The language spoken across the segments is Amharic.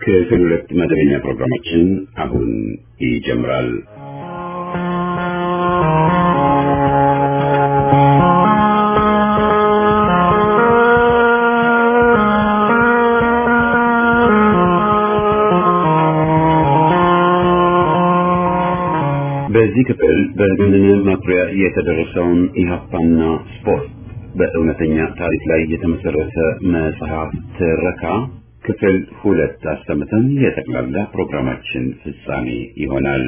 ክፍል ሁለት መደበኛ ፕሮግራማችን አሁን ይጀምራል። በዚህ ክፍል በገነነ መኩሪያ የተደረሰውን ኢህአፓና ስፖርት በእውነተኛ ታሪክ ላይ የተመሰረተ መጽሐፍ ትረካ ክፍል ሁለት አሰምተን የጠቅላላ ፕሮግራማችን ፍጻሜ ይሆናል።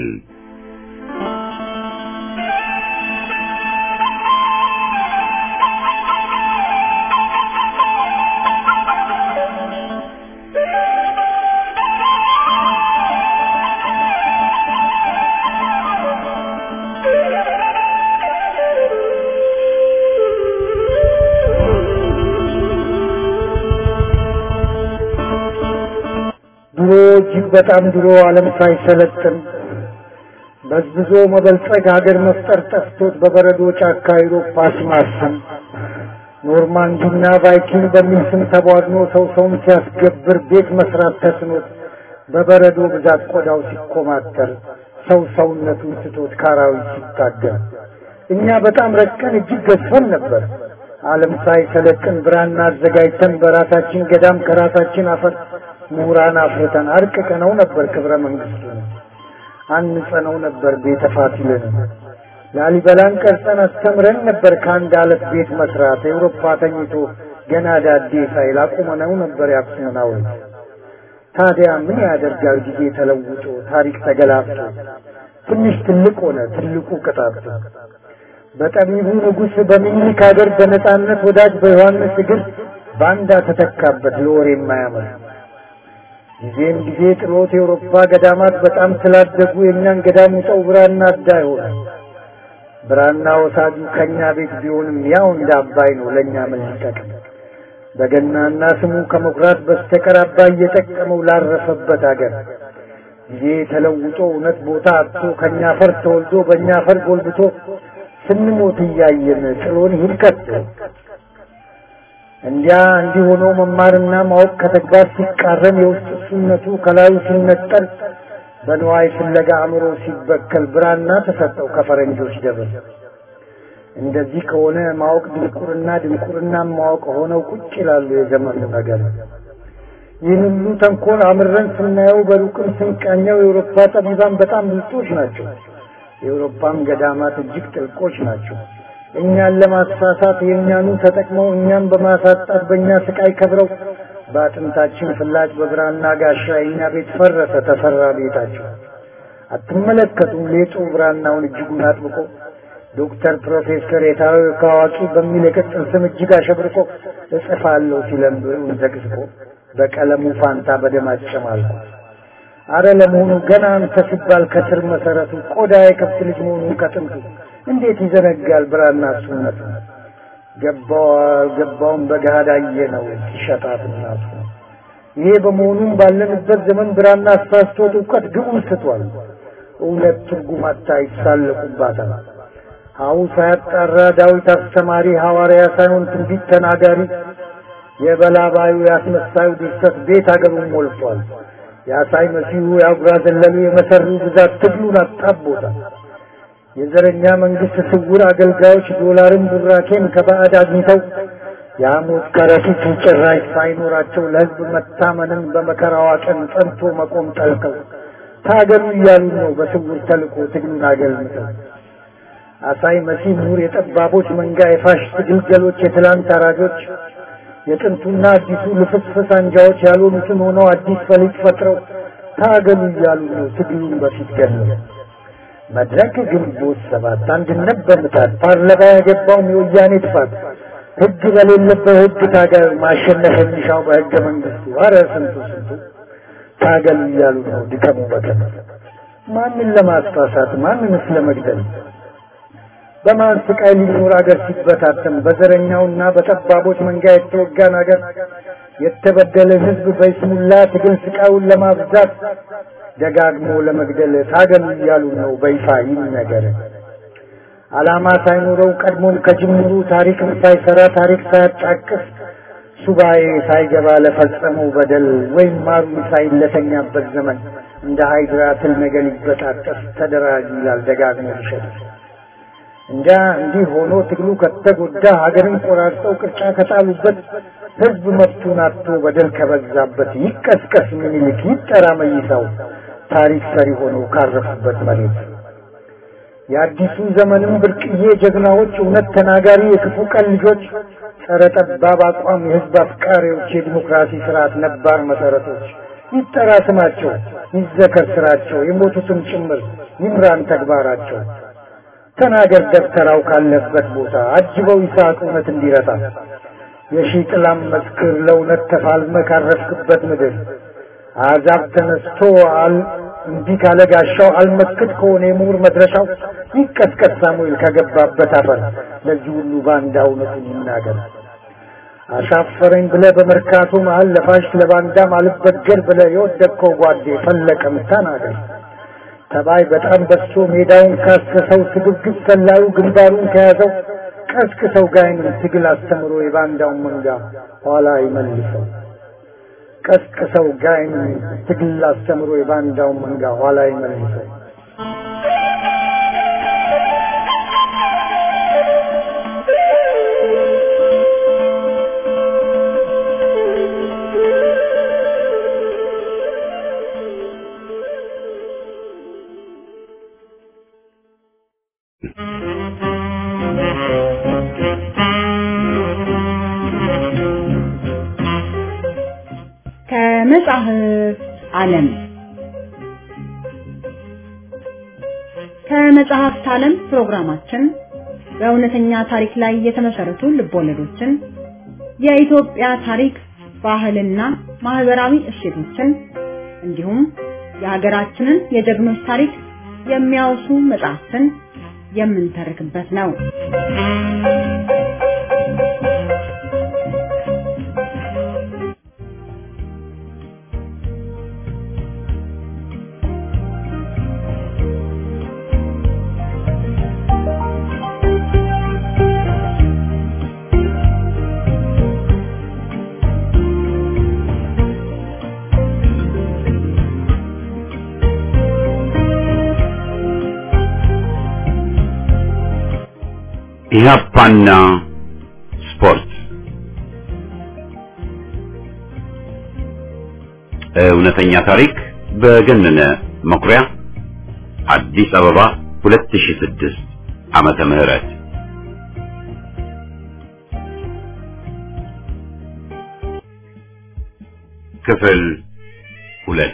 ድሮ እጅግ በጣም ድሮ ዓለም ሳይሰለጥን በዝብዞ መበልጸግ ሀገር መፍጠር ጠፍቶት በበረዶ ጫካ አውሮፓ ሲማስን ኖርማንዲና ቫይኪንግ በሚል ስም ተቧድኖ ሰው ሰውን ሲያስገብር ቤት መስራት ተስኖት በበረዶ ብዛት ቆዳው ሲኮማተር ሰው ሰውነቱን ስቶት ካራዊት ሲታገል እኛ በጣም ረቀን እጅግ ገዝፈን ነበር። ዓለም ሳይሰለጥን ብራና አዘጋጅተን በራሳችን ገዳም ከራሳችን አፈር ምሁራን አፍርተን አርቅቀነው ነበር ክብረ መንግስቱን አንጸነው ነበር ቤተ ፋሲልን ላሊበላን ቀርጸን አስተምረን ነበር ከአንድ አለት ቤት መስራት ኤውሮፓ ተኝቶ ገና ዳዴ ሳይል አቁመነው ነበር የአክሱምን ሐውልት ታዲያ ምን ያደርጋል ጊዜ ተለውጦ ታሪክ ተገላብጦ ትንሽ ትልቅ ሆነ ትልቁ ቅጣቱ በጠቢቡ ንጉሥ በሚኒክ ሀገር በነጻነት ወዳጅ በዮሐንስ እግር ባንዳ ተተካበት ለወሬ የማያምር ጊዜም ጊዜ ጥሎት የአውሮፓ ገዳማት በጣም ስላደጉ የእኛን ገዳም ውጠው ብራና አዳ ይሆናል። ብራና ወሳጁ ከእኛ ቤት ቢሆንም ያው እንደ አባይ ነው ለእኛ ምን ሊጠቅም? በገናና ስሙ ከመኩራት በስተቀር አባይ እየጠቀመው ላረፈበት አገር ጊዜ ተለውጦ እውነት ቦታ አጥቶ ከእኛ ፈር ተወልዶ በእኛ ፈር ጎልብቶ ስንሞት እያየን ጥሎን ይሂድ ከቶ እንዲያ እንዲህ ሆኖ መማርና ማወቅ ከተግባር ሲቃረን የውስጥ እሱነቱ ከላዩ ሲነጠል በንዋይ ፍለጋ አእምሮ ሲበከል ብራና ተሰጠው ከፈረንጆች ደብር። እንደዚህ ከሆነ ማወቅ ድንቁርና፣ ድንቁርና ማወቅ ሆነው ቁጭ ይላሉ የዘመኑ ነገር። ይህን ሁሉ ተንኮል አምረን ስናየው በሩቅም ስንቃኘው የአውሮፓ ጠቢባን በጣም ብልጦች ናቸው። የአውሮፓም ገዳማት እጅግ ጥልቆች ናቸው። እኛን ለማሳሳት የእኛኑ ተጠቅመው እኛን በማሳጣት በእኛ ስቃይ ከብረው በአጥንታችን ፍላጭ በብራና ጋሻ የእኛ ቤት ፈረሰ ተፈራ ቤታቸው። አትመለከቱም ሌጡ ብራናውን እጅጉን አጥብቆ ዶክተር ፕሮፌሰር የታዊ ከአዋቂ በሚል የቅጽል ስም እጅግ አሸብርቆ እጽፋለሁ ሲለም ብዕሩን ዘቅዝቆ በቀለሙ ፋንታ በደም አጨማልቆ አረ ለመሆኑ ገና አንተ ሲባል ከስር መሰረቱ ቆዳ የከብት ልጅ መሆኑን ከጥንቱ እንዴት ይዘነጋል ብራና እሱነቱ? ገባው አልገባውም በገሃድ አየነው ሲሸጣት እናቱ። ይሄ በመሆኑም ባለንበት ዘመን ብራና አሳስቶት እውቀት ግቡን ስቷል። እውነት ትርጉም አታ ይሳለቁባታል። ሀው ሳያጣራ ዳዊት አስተማሪ ሐዋርያ ሳይሆን ትንቢት ተናጋሪ የበላባዩ ያስመሳዩ ድርሰት ቤት አገሩን ሞልቷል። የአሳይ መሲሁ የአጉራ ዘለሉ የመሰሩ ብዛት ትግሉን አጣቦታል። የዘረኛ መንግስት ስውር አገልጋዮች ዶላርን ቡራኬን ከባዕድ አግኝተው የሐሞት ከረጢት ጭራሽ ሳይኖራቸው ለሕዝብ መታመንን በመከራዋ ቀን ጸንቶ መቆም ጠልቀው ታገሉ እያሉ ነው በስውር ተልኮ ትግሉን አገልምተው። አሳይ መሲህ ምሁር የጠባቦች መንጋ የፋሽስት ግልገሎች የትላንት አራጆች የጥንቱና አዲሱ ልፍስፍስ አንጃዎች ያልሆኑትን ሆነው አዲስ ፈሊጥ ፈጥረው ታገሉ እያሉ ነው ትግሉን በፊት ገለው። መድረክ ግንቦት ሰባት አንድነት በምታት ፓርላማ ያገባውም የወያኔ ጥፋት ህግ በሌለበት ህግ ታገል ማሸነፍ የሚሻው በህገ መንግስቱ አረ ስንቱ ስንቱ ታገሉ እያሉ ነው ድከሙ በቀን ማንን ለማስፋሳት ማንንስ ለመግደል በማን ስቃይ ሊኖር አገር ሲበታተን በዘረኛውና በጠባቦች መንጋ የተወጋን አገር የተበደለ ህዝብ በይስሙላ ትግል ስቃዩን ለማብዛት ደጋግሞ ለመግደል ታገሉ እያሉ ነው በይፋ ይነገር። ዓላማ ሳይኖረው ቀድሞም ከጅምሩ ታሪክን ሳይሰራ ታሪክ ሳያጫቅስ ሱባኤ ሳይገባ ለፈጸመው በደል ወይም ማሩ ሳይለተኛበት ዘመን እንደ ሃይድራ ትል ነገር ሊበጣጠስ ተደራጅ ይላል ደጋግሞ ይሸጥ እንጃ እንዲህ ሆኖ ትግሉ ከተጎዳ ሀገርን ቆራርጠው ቅርጫ ከጣሉበት ህዝብ መብቱን አጥቶ በደል ከበዛበት ይቀስቀስ ምኒልክ ይጠራ መይሳው ታሪክ ሰሪ ሆነው ካረፉበት መሬት የአዲሱ ዘመንም ብርቅዬ ጀግናዎች እውነት ተናጋሪ የክፉ ቀን ልጆች ጸረ ጠባብ አቋም የህዝብ አፍቃሪዎች የዲሞክራሲ ስርዓት ነባር መሰረቶች ይጠራ ስማቸው ይዘከር ስራቸው የሞቱትም ጭምር ይምራን ተግባራቸው ተናገር ደብተራው ካለበት ቦታ አጅበው ይስሐቅ እውነት እንዲረታ የሺህ ጥላም መስክር ለእውነት ተፋልመ ካረፍክበት ምድር አዛብ ተነስቶ አል እንዲህ ካለ ጋሻው አልመክት ከሆነ የምሁር መድረሻው ይቀስቀስ ሳሙኤል ከገባበት አፈር ለዚህ ሁሉ ባንዳ እውነቱን ይናገር። አሻፈረኝ ብለ በመርካቶ መሀል ለፋሽ ለባንዳም አልበገር ብለ የወደቅከው ጓዴ ፈለቀም ተናገር። ተባይ በጣም በሶ ሜዳውን ካሰሰው ስግብግብ ሰላዩ ግንባሩን ከያዘው ቀስቅሰው ጋይንን ትግል አስተምሮ የባንዳውን መንጋ ኋላ ይመልሰው። ቀስቅሰው ጋይንን ትግል አስተምሮ የባንዳውን መንጋ ኋላ ይመልሰው። ከመጽሐፍ ዓለም ከመጽሐፍት ዓለም ፕሮግራማችን በእውነተኛ ታሪክ ላይ የተመሰረቱ ልቦለዶችን፣ የኢትዮጵያ ታሪክ፣ ባህልና ማህበራዊ እሴቶችን እንዲሁም የሀገራችንን የጀግኖች ታሪክ የሚያወሱ መጽሐፍትን የምንተርክበት ነው። ኢህአፓና ስፖርት እውነተኛ ታሪክ በገነነ መኩሪያ አዲስ አበባ 2006 ዓመተ ምህረት ክፍል ሁለት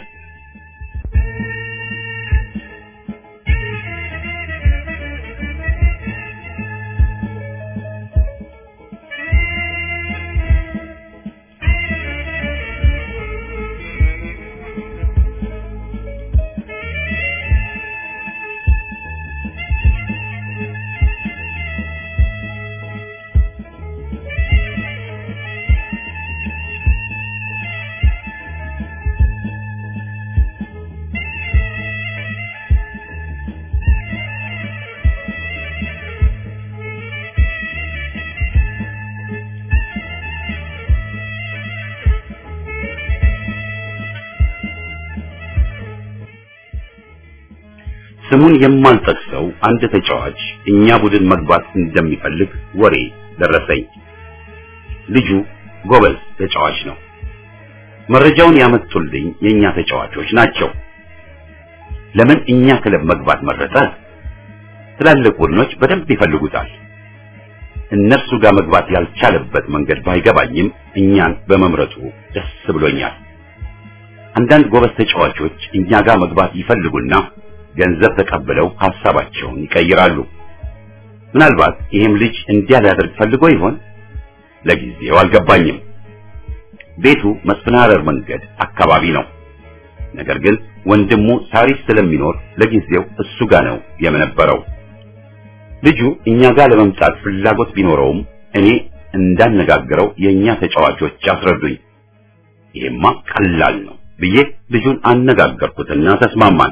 ስሙን የማልጠቅሰው አንድ ተጫዋች እኛ ቡድን መግባት እንደሚፈልግ ወሬ ደረሰኝ። ልጁ ጎበዝ ተጫዋች ነው። መረጃውን ያመጡልኝ የኛ ተጫዋቾች ናቸው። ለምን እኛ ክለብ መግባት መረጠ? ትላልቅ ቡድኖች በደንብ ይፈልጉታል። እነርሱ ጋር መግባት ያልቻለበት መንገድ ባይገባኝም እኛን በመምረጡ ደስ ብሎኛል። አንዳንድ ጎበዝ ተጫዋቾች እኛ ጋር መግባት ይፈልጉና ገንዘብ ተቀብለው ሐሳባቸውን ይቀይራሉ። ምናልባት ይህም ልጅ እንዲያ ሊያደርግ ፈልጎ ይሆን? ለጊዜው አልገባኝም። ቤቱ መስፍን ሐረር መንገድ አካባቢ ነው። ነገር ግን ወንድሙ ሳሪስ ስለሚኖር ለጊዜው እሱ ጋር ነው የምነበረው። ልጁ እኛ ጋር ለመምጣት ፍላጎት ቢኖረውም እኔ እንዳነጋግረው የኛ ተጫዋቾች አስረዱኝ። ይሄማ ቀላል ነው ብዬ ልጁን አነጋገርኩትና ተስማማን።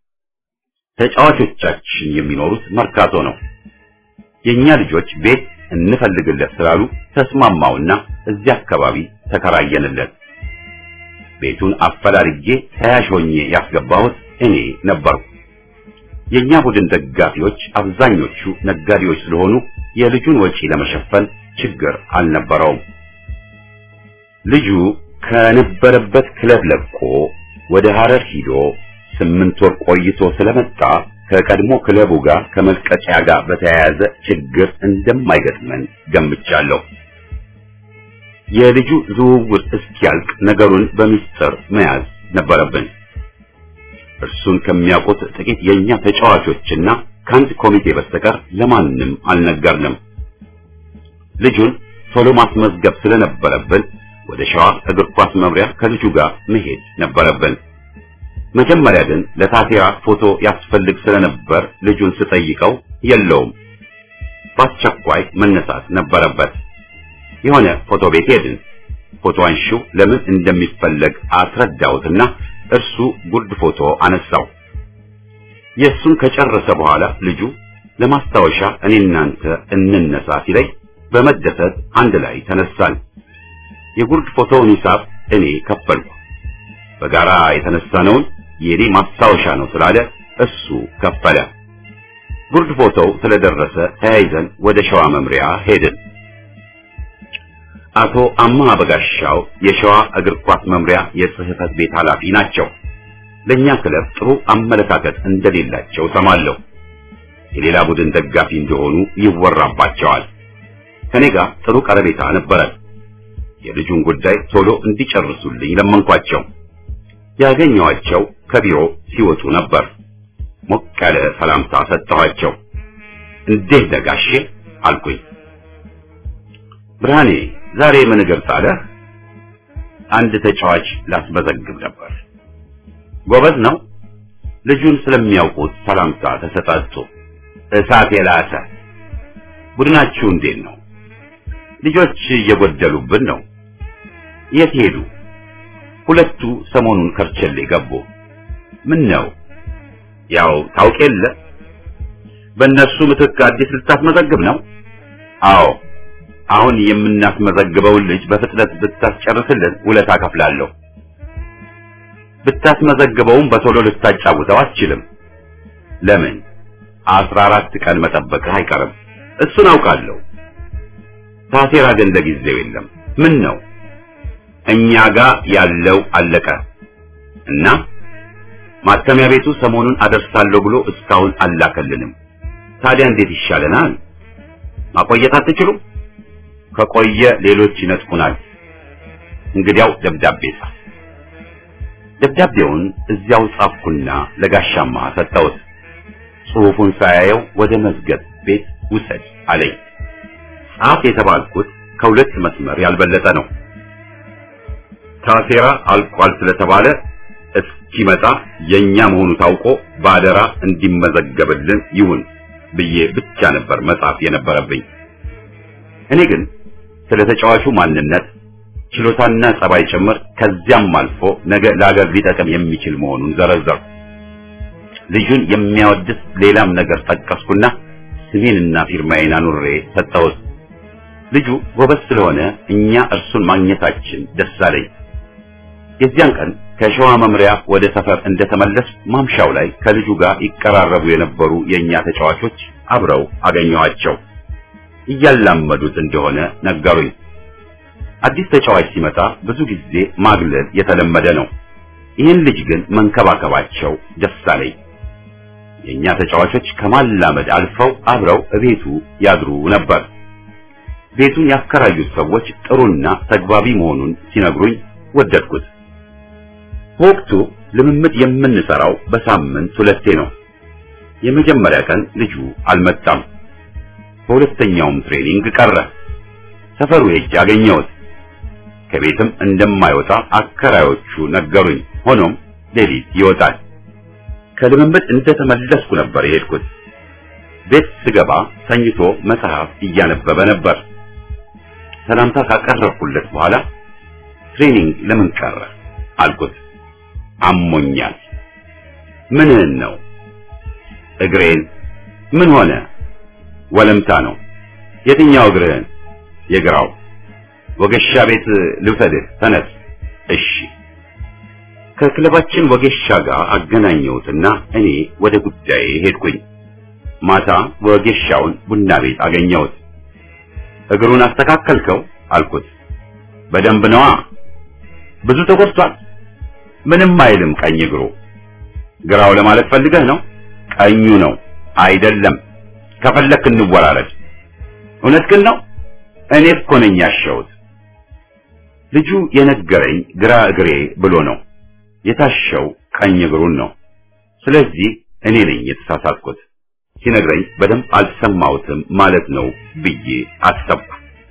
ተጫዋቾቻችን የሚኖሩት መርካቶ ነው። የኛ ልጆች ቤት እንፈልግለት ስላሉ ተስማማውና እዚያ አካባቢ ተከራየንለት። ቤቱን አፈላልጌ ተያዥ ሆኜ ያስገባሁት እኔ ነበርኩ። የኛ ቡድን ደጋፊዎች አብዛኞቹ ነጋዴዎች ስለሆኑ የልጁን ወጪ ለመሸፈን ችግር አልነበረውም። ልጁ ከነበረበት ክለብ ለቆ ወደ ሐረር ሂዶ ስምንት ወር ቆይቶ ስለመጣ ከቀድሞ ክለቡ ጋር ከመልቀቂያ ጋር በተያያዘ ችግር እንደማይገጥመን ገምቻለሁ። የልጁ ዝውውር እስኪያልቅ ነገሩን በሚስጥር መያዝ ነበረብን። እርሱን ከሚያውቁት ጥቂት የኛ ተጫዋቾችና ከአንድ ኮሚቴ በስተቀር ለማንም አልነገርንም። ልጁን ቶሎ ማስመዝገብ ስለነበረብን ወደ ሸዋ እግር ኳስ መምሪያ ከልጁ ጋር መሄድ ነበረብን። መጀመሪያ ግን ለታቴራ ፎቶ ያስፈልግ ስለነበር ልጁን ስጠይቀው የለውም፣ በአስቸኳይ መነሳት ነበረበት። የሆነ ፎቶ ቤት ሄድን። ፎቶ አንሺው ለምን እንደሚፈለግ አስረዳሁትና እርሱ ጉርድ ፎቶ አነሳው። የእሱን ከጨረሰ በኋላ ልጁ ለማስታወሻ እኔ እናንተ እንነሳ ሲለኝ በመደሰት አንድ ላይ ተነሳን። የጉርድ ፎቶውን ሂሳብ እኔ ከፈልኩ። በጋራ የተነሳነውን የኔ ማስታወሻ ነው ስላለ እሱ ከፈለ። ጉርድ ፎቶው ስለደረሰ ተያይዘን ወደ ሸዋ መምሪያ ሄድን። አቶ አማ በጋሻው የሸዋ እግር ኳስ መምሪያ የጽህፈት ቤት ኃላፊ ናቸው። ለኛ ክለብ ጥሩ አመለካከት እንደሌላቸው ሰማለሁ። የሌላ ቡድን ደጋፊ እንደሆኑ ይወራባቸዋል። ከኔ ጋር ጥሩ ቀረቤታ ነበረ። የልጁን ጉዳይ ቶሎ እንዲጨርሱልኝ ለመንኳቸው። ያገኘኋቸው ከቢሮ ሲወጡ ነበር። ሞቅ ያለ ሰላምታ ሰጠኋቸው። እንዴት ነጋሼ አልኩኝ። ብርሃኔ ዛሬ ምን እግር ጣለህ? አንድ ተጫዋች ላስመዘግብ ነበር። ጎበዝ ነው። ልጁን ስለሚያውቁት ሰላምታ ተሰጣጡ። እሳት የላሰ ቡድናችሁ እንዴት ነው? ልጆች እየጎደሉብን ነው። የት ሄዱ? ሁለቱ ሰሞኑን ከርቸሌ ገቡ። ምን ነው? ያው ታውቅ የለ በእነሱ ምትክ አዲስ ልታስመዘግብ ነው? አዎ አሁን የምናስመዘግበውን ልጅ በፍጥነት ብታስጨርስልን ውለታ ከፍላለሁ። ብታስመዘግበውም በቶሎ ልታጫውተው አትችልም። ለምን? አስራ አራት ቀን መጠበቅህ አይቀርም። እሱን አውቃለሁ። ታቴራ ግን ለጊዜው የለም። ምን ነው? እኛ ጋር ያለው አለቀ እና ማተሚያ ቤቱ ሰሞኑን አደርሳለሁ ብሎ እስካሁን አላከልንም። ታዲያ እንዴት ይሻለናል? ማቆየት አትችሉም? ከቆየ ሌሎች ይነጥቁናል። እንግዲያው ደብዳቤ ጻፍ። ደብዳቤውን እዚያው ጻፍኩና ለጋሻማ ሰጠሁት። ጽሑፉን ሳያየው ወደ መዝገብ ቤት ውሰድ አለኝ። ጻፍ የተባልኩት ከሁለት መስመር ያልበለጠ ነው። ታሴራ አልቋል ስለተባለ እስኪመጣ የኛ መሆኑ ታውቆ ባደራ እንዲመዘገብልን ይሁን ብዬ ብቻ ነበር መጻፍ የነበረብኝ። እኔ ግን ስለ ተጫዋቹ ማንነት፣ ችሎታና ጸባይ ጭምር ከዚያም አልፎ ነገ ለአገር ሊጠቅም የሚችል መሆኑን ዘረዘርኩ። ልጁን የሚያወድስ ሌላም ነገር ጠቀስኩና ስሜንና ፊርማዬን አኑሬ ሰጠሁት። ልጁ ጎበዝ ስለሆነ እኛ እርሱን ማግኘታችን ደስ አለኝ። የዚያን ቀን ከሸዋ መምሪያ ወደ ሰፈር እንደተመለስ ማምሻው ላይ ከልጁ ጋር ይቀራረቡ የነበሩ የእኛ ተጫዋቾች አብረው አገኘኋቸው። እያላመዱት እንደሆነ ነገሩኝ። አዲስ ተጫዋች ሲመጣ ብዙ ጊዜ ማግለል የተለመደ ነው። ይህን ልጅ ግን መንከባከባቸው ደስ አለኝ። የእኛ ተጫዋቾች ከማላመድ አልፈው አብረው እቤቱ ያድሩ ነበር። ቤቱን ያከራዩት ሰዎች ጥሩና ተግባቢ መሆኑን ሲነግሩኝ ወደድኩት። በወቅቱ ልምምድ የምንሰራው በሳምንት ሁለቴ ነው። የመጀመሪያ ቀን ልጁ አልመጣም። በሁለተኛውም ትሬኒንግ ቀረ። ሰፈሩ ሄጄ አገኘሁት። ከቤትም እንደማይወጣ አከራዮቹ ነገሩኝ። ሆኖም ሌሊት ይወጣል። ከልምምድ እንደተመለስኩ ነበር የሄድኩት። ቤት ስገባ ተኝቶ መጽሐፍ እያነበበ ነበር። ሰላምታ ካቀረብኩለት በኋላ ትሬኒንግ ለምን ቀረ አልኩት። አሞኛል። ምንህን ነው? እግሬን። ምን ሆነ? ወለምታ ነው። የትኛው እግርህን? የግራው። ወገሻ ቤት ልውሰድህ። ተነስ። እሺ። ከክለባችን ወጌሻ ጋር አገናኘሁትና እኔ ወደ ጉዳዬ ሄድኩኝ። ማታ ወጌሻውን ቡና ቤት አገኘሁት። እግሩን አስተካከልከው አልኩት። በደንብ ነዋ። ብዙ ተጎድቷል። ምንም አይልም ቀኝ እግሩ። ግራው ለማለት ፈልገህ ነው? ቀኙ ነው። አይደለም። ከፈለክ እንወራረድ። እውነት ግን ነው። እኔ እኮ ነኝ ያሸሁት። ልጁ የነገረኝ ግራ እግሬ ብሎ ነው። የታሸው ቀኝ እግሩን ነው። ስለዚህ እኔ ነኝ የተሳሳትኩት። ሲነግረኝ በደንብ አልሰማሁትም ማለት ነው ብዬ አሰብኩ።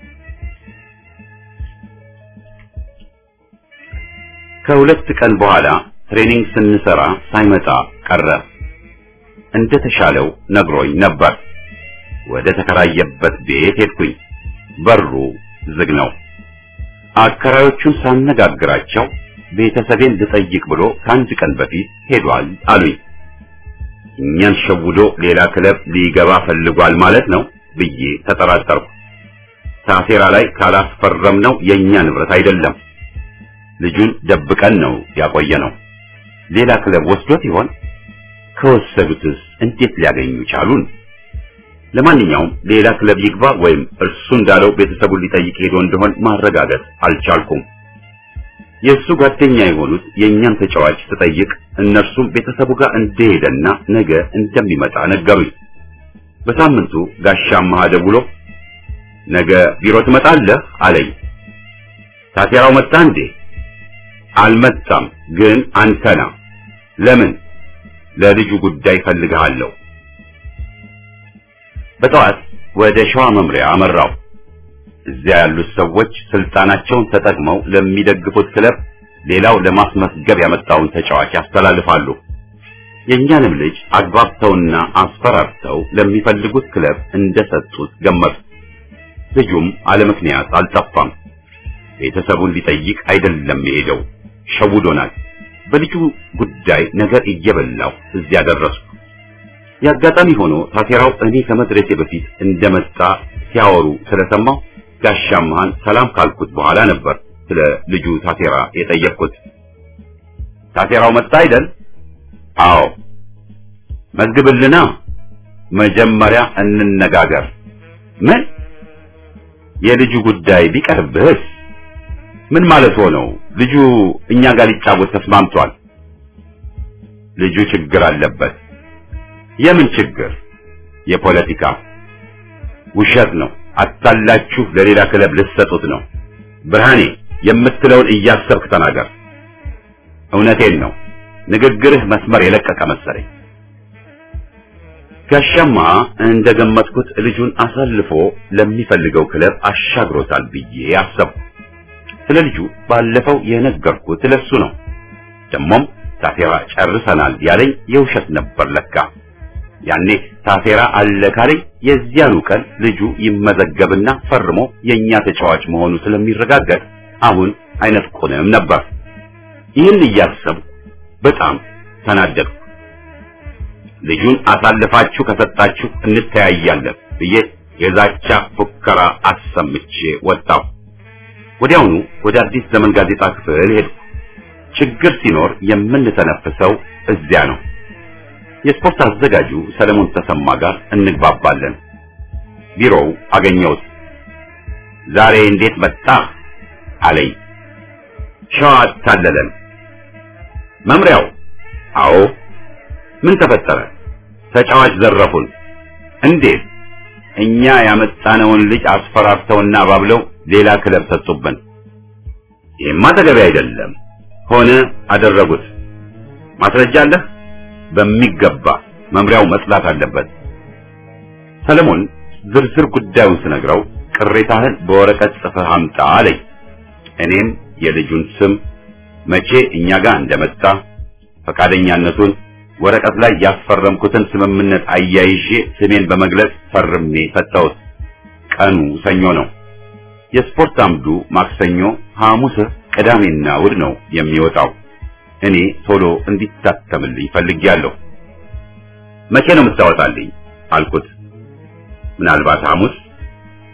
ከሁለት ቀን በኋላ ትሬኒንግ ስንሰራ ሳይመጣ ቀረ። እንደተሻለው ነግሮኝ ነበር። ወደ ተከራየበት ቤት ሄድኩኝ። በሩ ዝግ ነው። አከራዮቹን ሳነጋግራቸው ቤተሰቤን ልጠይቅ ብሎ ከአንድ ቀን በፊት ሄዷል አሉኝ። እኛን ሸውዶ ሌላ ክለብ ሊገባ ፈልጓል ማለት ነው ብዬ ተጠራጠርኩ። ታሴራ ላይ ካላስፈረም ነው የኛ ንብረት አይደለም። ልጁን ደብቀን ነው ያቆየ ነው። ሌላ ክለብ ወስዶት ይሆን? ከወሰዱትስ እንዴት ሊያገኙ ቻሉን? ለማንኛውም ሌላ ክለብ ይግባ ወይም እርሱ እንዳለው ቤተሰቡን ሊጠይቅ ሄዶ እንደሆን ማረጋገጥ አልቻልኩም። የእሱ ጓደኛ የሆኑት የእኛን ተጫዋች ስጠይቅ እነርሱም ቤተሰቡ ጋር እንደሄደና ነገ እንደሚመጣ ነገሩኝ። በሳምንቱ ጋሻማ ደውሎ ነገ ቢሮ ትመጣለህ አለኝ። ታሴራው መጣ እንዴ? አልመጣም፣ ግን አንተና ለምን? ለልጁ ጉዳይ ፈልግሃለሁ። በጠዋት ወደ ሸዋ መምሪያ አመራው። እዚያ ያሉት ሰዎች ስልጣናቸውን ተጠቅመው ለሚደግፉት ክለብ ሌላው ለማስመስገብ ያመጣውን ተጫዋች ያስተላልፋሉ። የእኛንም ልጅ አግባብተውና አስፈራርተው ለሚፈልጉት ክለብ እንደሰጡት ገመቱ። ልጁም አለ ምክንያት አልጠፋም። ቤተሰቡን ሊጠይቅ አይደለም የሄደው፣ ሸውዶናል። በልጁ ጉዳይ ነገር እየበላው እዚያ ደረስኩ። የአጋጣሚ ሆኖ ታቴራው እኔ ከመድረሴ በፊት እንደመጣ ሲያወሩ ስለሰማው ጋሻማህን ሰላም ካልኩት በኋላ ነበር ስለ ልጁ ታቴራ የጠየቅኩት። ታቴራው መጣ አይደል? አዎ። መዝግብልና መጀመሪያ እንነጋገር። ምን? የልጁ ጉዳይ ቢቀርብህስ? ምን ማለት ሆነው? ልጁ እኛ ጋር ሊጫወት ተስማምቷል። ልጁ ችግር አለበት። የምን ችግር? የፖለቲካ ውሸት ነው። አታላችሁ ለሌላ ክለብ ልትሰጡት ነው። ብርሃኔ የምትለውን እያሰብክ ተናገር። እውነቴን ነው። ንግግርህ መስመር የለቀቀ መሰለኝ። ጋሻማ እንደገመጥኩት ልጁን አሳልፎ ለሚፈልገው ክለብ አሻግሮታል ብዬ አሰብኩ። ስለ ልጁ ባለፈው የነገርኩት ለሱ ነው። ደሞም ታፌራ ጨርሰናል ያለኝ የውሸት ነበር ለካ። ያኔ ታፌራ አለ ካለኝ የዚያኑ ቀን ልጁ ይመዘገብና ፈርሞ የኛ ተጫዋች መሆኑ ስለሚረጋገጥ አሁን አይነጥቁንም ነበር። ይህን እያሰብኩ በጣም ተናደድኩ። ልጁን አሳልፋችሁ ከሰጣችሁ እንተያያለን ብዬ የዛቻ ፉከራ አሰምቼ ወጣሁ። ወዲያውኑ ወደ አዲስ ዘመን ጋዜጣ ክፍል ሄድኩ። ችግር ሲኖር የምንተነፍሰው እዚያ ነው። የስፖርት አዘጋጁ ሰለሞን ተሰማ ጋር እንግባባለን። ቢሮው አገኘሁት። ዛሬ እንዴት መጣ አለኝ። ሸዋ አታለለን። መምሪያው? አዎ። ምን ተፈጠረ? ተጫዋች ዘረፉን። እንዴት? እኛ ያመጣነውን ልጅ አስፈራርተውና ባብለው ሌላ ክለብ ሰጡብን። ይህማ ተገቢ አይደለም። ሆነ አደረጉት። ማስረጃ አለህ? በሚገባ መምሪያው መጽላት አለበት። ሰለሞን ዝርዝር ጉዳዩን ስነግረው ቅሬታህን በወረቀት ጽፈህ አምጣ አለኝ። እኔም የልጁን ስም፣ መቼ እኛ ጋር እንደመጣ፣ ፈቃደኛነቱን፣ ወረቀት ላይ ያስፈረምኩትን ስምምነት አያይዤ ስሜን በመግለጽ ፈርሜ ሰጠሁት። ቀኑ ሰኞ ነው። የስፖርት አምዱ ማክሰኞ፣ ሐሙስ፣ ቅዳሜና እሑድ ነው የሚወጣው። እኔ ቶሎ እንዲታተምልኝ ፈልጌያለሁ። መቼ ነው የምታወጣልኝ አልኩት። ምናልባት ሐሙስ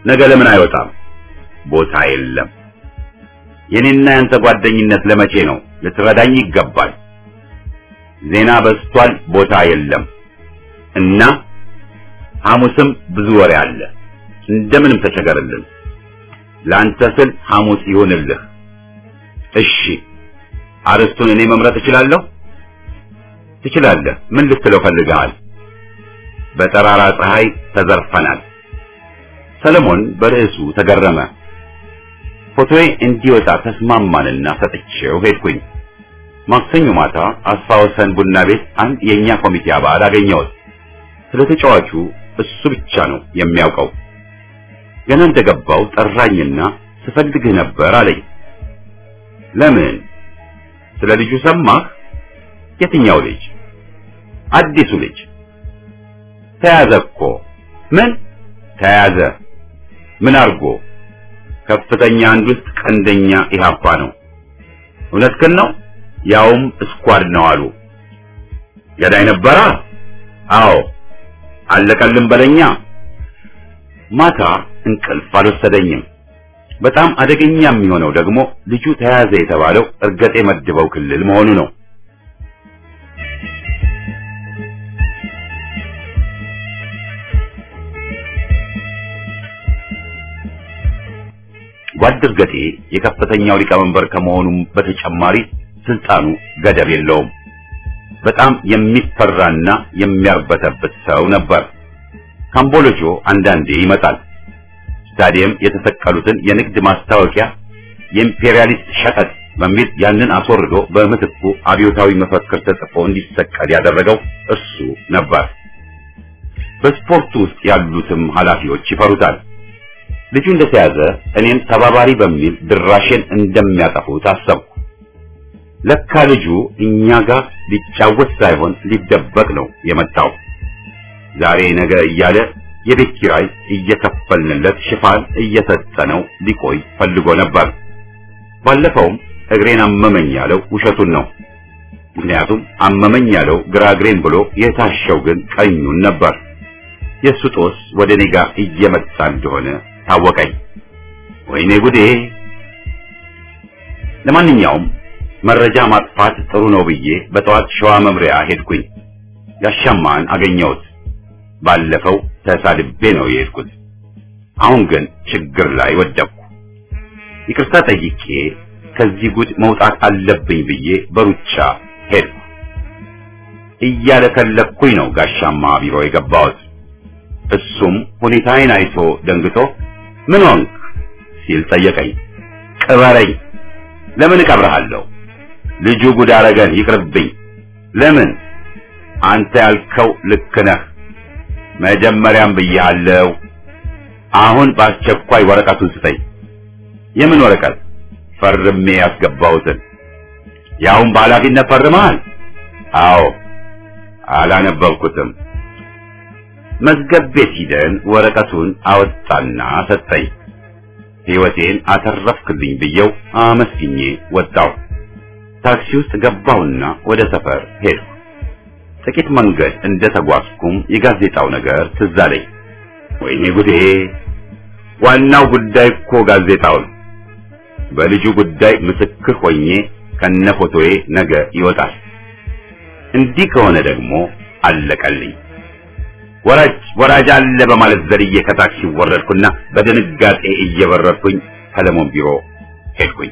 ነገ ለምን አይወጣም? ቦታ የለም። የኔና ያንተ ጓደኝነት ለመቼ ነው? ልትረዳኝ ይገባል። ዜና በዝቷል፣ ቦታ የለም እና ሐሙስም ብዙ ወሬ አለ። እንደምንም ተቸገርልን። ለአንተ ስል ሐሙስ ይሁንልህ። እሺ፣ አርስቱን እኔ መምረጥ እችላለሁ? ትችላለህ። ምን ልትለው ፈልገሃል? በጠራራ ፀሐይ ተዘርፈናል። ሰለሞን በርዕሱ ተገረመ። ፎቶዬ እንዲወጣ ተስማማንና ሰጥቼው ሄድኩኝ። ማክሰኞ ማታ አስፋ ወሰን ቡና ቤት አንድ የኛ ኮሚቴ አባል አገኘሁት። ስለ ተጫዋቹ እሱ ብቻ ነው የሚያውቀው። ገና እንደገባው ጠራኝና ስፈልግህ ነበር አለኝ። ለምን? ስለ ልጁ ሰማህ? የትኛው ልጅ? አዲሱ ልጅ ተያዘ እኮ። ምን ተያዘ? ምን አርጎ? ከፍተኛ አንድ ውስጥ ቀንደኛ ኢህአፓ ነው። እውነትህን ነው? ያውም ስኳድ ነው አሉ። ገዳይ ነበራ? አዎ። አለቀልን በለኛ። ማታ እንቅልፍ አልወሰደኝም። በጣም አደገኛ የሚሆነው ደግሞ ልጁ ተያዘ የተባለው እርገጤ መድበው ክልል መሆኑ ነው። ጓድ እርገጤ የከፍተኛው ሊቀመንበር ከመሆኑም በተጨማሪ ስልጣኑ ገደብ የለውም። በጣም የሚፈራና የሚያርበተበት ሰው ነበር። ካምቦሎጆ አንዳንዴ ይመጣል። ስታዲየም የተሰቀሉትን የንግድ ማስታወቂያ የኢምፔሪያሊስት ሸቀጥ በሚል ያንን አስወርዶ በምትኩ አብዮታዊ መፈክር ተጽፎ እንዲሰቀል ያደረገው እሱ ነበር። በስፖርቱ ውስጥ ያሉትም ኃላፊዎች ይፈሩታል። ልጁ እንደተያዘ እኔም ተባባሪ በሚል ድራሼን እንደሚያጠፉት አሰብኩ። ለካ ልጁ እኛ ጋር ሊጫወት ሳይሆን ሊደበቅ ነው የመጣው። ዛሬ ነገ እያለ የቤት ኪራይ እየከፈልንለት ሽፋን እየሰጠነው ሊቆይ ፈልጎ ነበር። ባለፈውም እግሬን አመመኝ ያለው ውሸቱን ነው። ምክንያቱም አመመኝ ያለው ግራ እግሬን ብሎ የታሸው ግን ቀኙን ነበር። የእሱ ጦስ ወደ እኔ ጋር እየመጣ እንደሆነ ታወቀኝ። ወይኔ ጉዴ! ለማንኛውም መረጃ ማጥፋት ጥሩ ነው ብዬ በጠዋት ሸዋ መምሪያ ሄድኩኝ። ያሻማን አገኘሁት። ባለፈው ተሳድቤ ነው የሄድኩት። አሁን ግን ችግር ላይ ወደቅኩ። ይቅርታ ጠይቄ ከዚህ ጉድ መውጣት አለብኝ ብዬ በሩጫ ሄድኩ። እያለከለኩኝ ነው ጋሻማ ቢሮ የገባሁት። እሱም ሁኔታዬን አይቶ ደንግጦ ምን ሆንክ ሲል ጠየቀኝ። ቅበረኝ። ለምን እቀብርሃለሁ? ልጁ ጉድ አረገን፣ ይቅርብኝ። ለምን? አንተ ያልከው ልክ ነህ። መጀመሪያም ብያለሁ። አሁን በአስቸኳይ ወረቀቱን ስጠኝ። የምን ወረቀት? ፈርሜ ያስገባሁትን። ያውን በኃላፊነት ፈርመሃል? አዎ። አላነበብኩትም። መዝገብ ቤት ሂደን ወረቀቱን አወጣና ሰጠኝ። ሕይወቴን አተረፍክልኝ ብየው አመስግኜ ወጣሁ። ታክሲ ውስጥ ገባሁና ወደ ሰፈር ሄድኩ። ጥቂት መንገድ እንደ ተጓዝኩም የጋዜጣው ነገር ትዝ አለኝ። ወይኔ ጉዴ! ዋናው ጉዳይ እኮ ጋዜጣው ነው። በልጁ ጉዳይ ምስክር ሆኜ ከነ ፎቶዬ ነገ ይወጣል። እንዲህ ከሆነ ደግሞ አለቀልኝ። ወራጅ ወራጅ አለ በማለት ዘልዬ ከታክሲ ወረድኩና በድንጋጤ እየበረርኩኝ ሰለሞን ቢሮ ሄድኩኝ።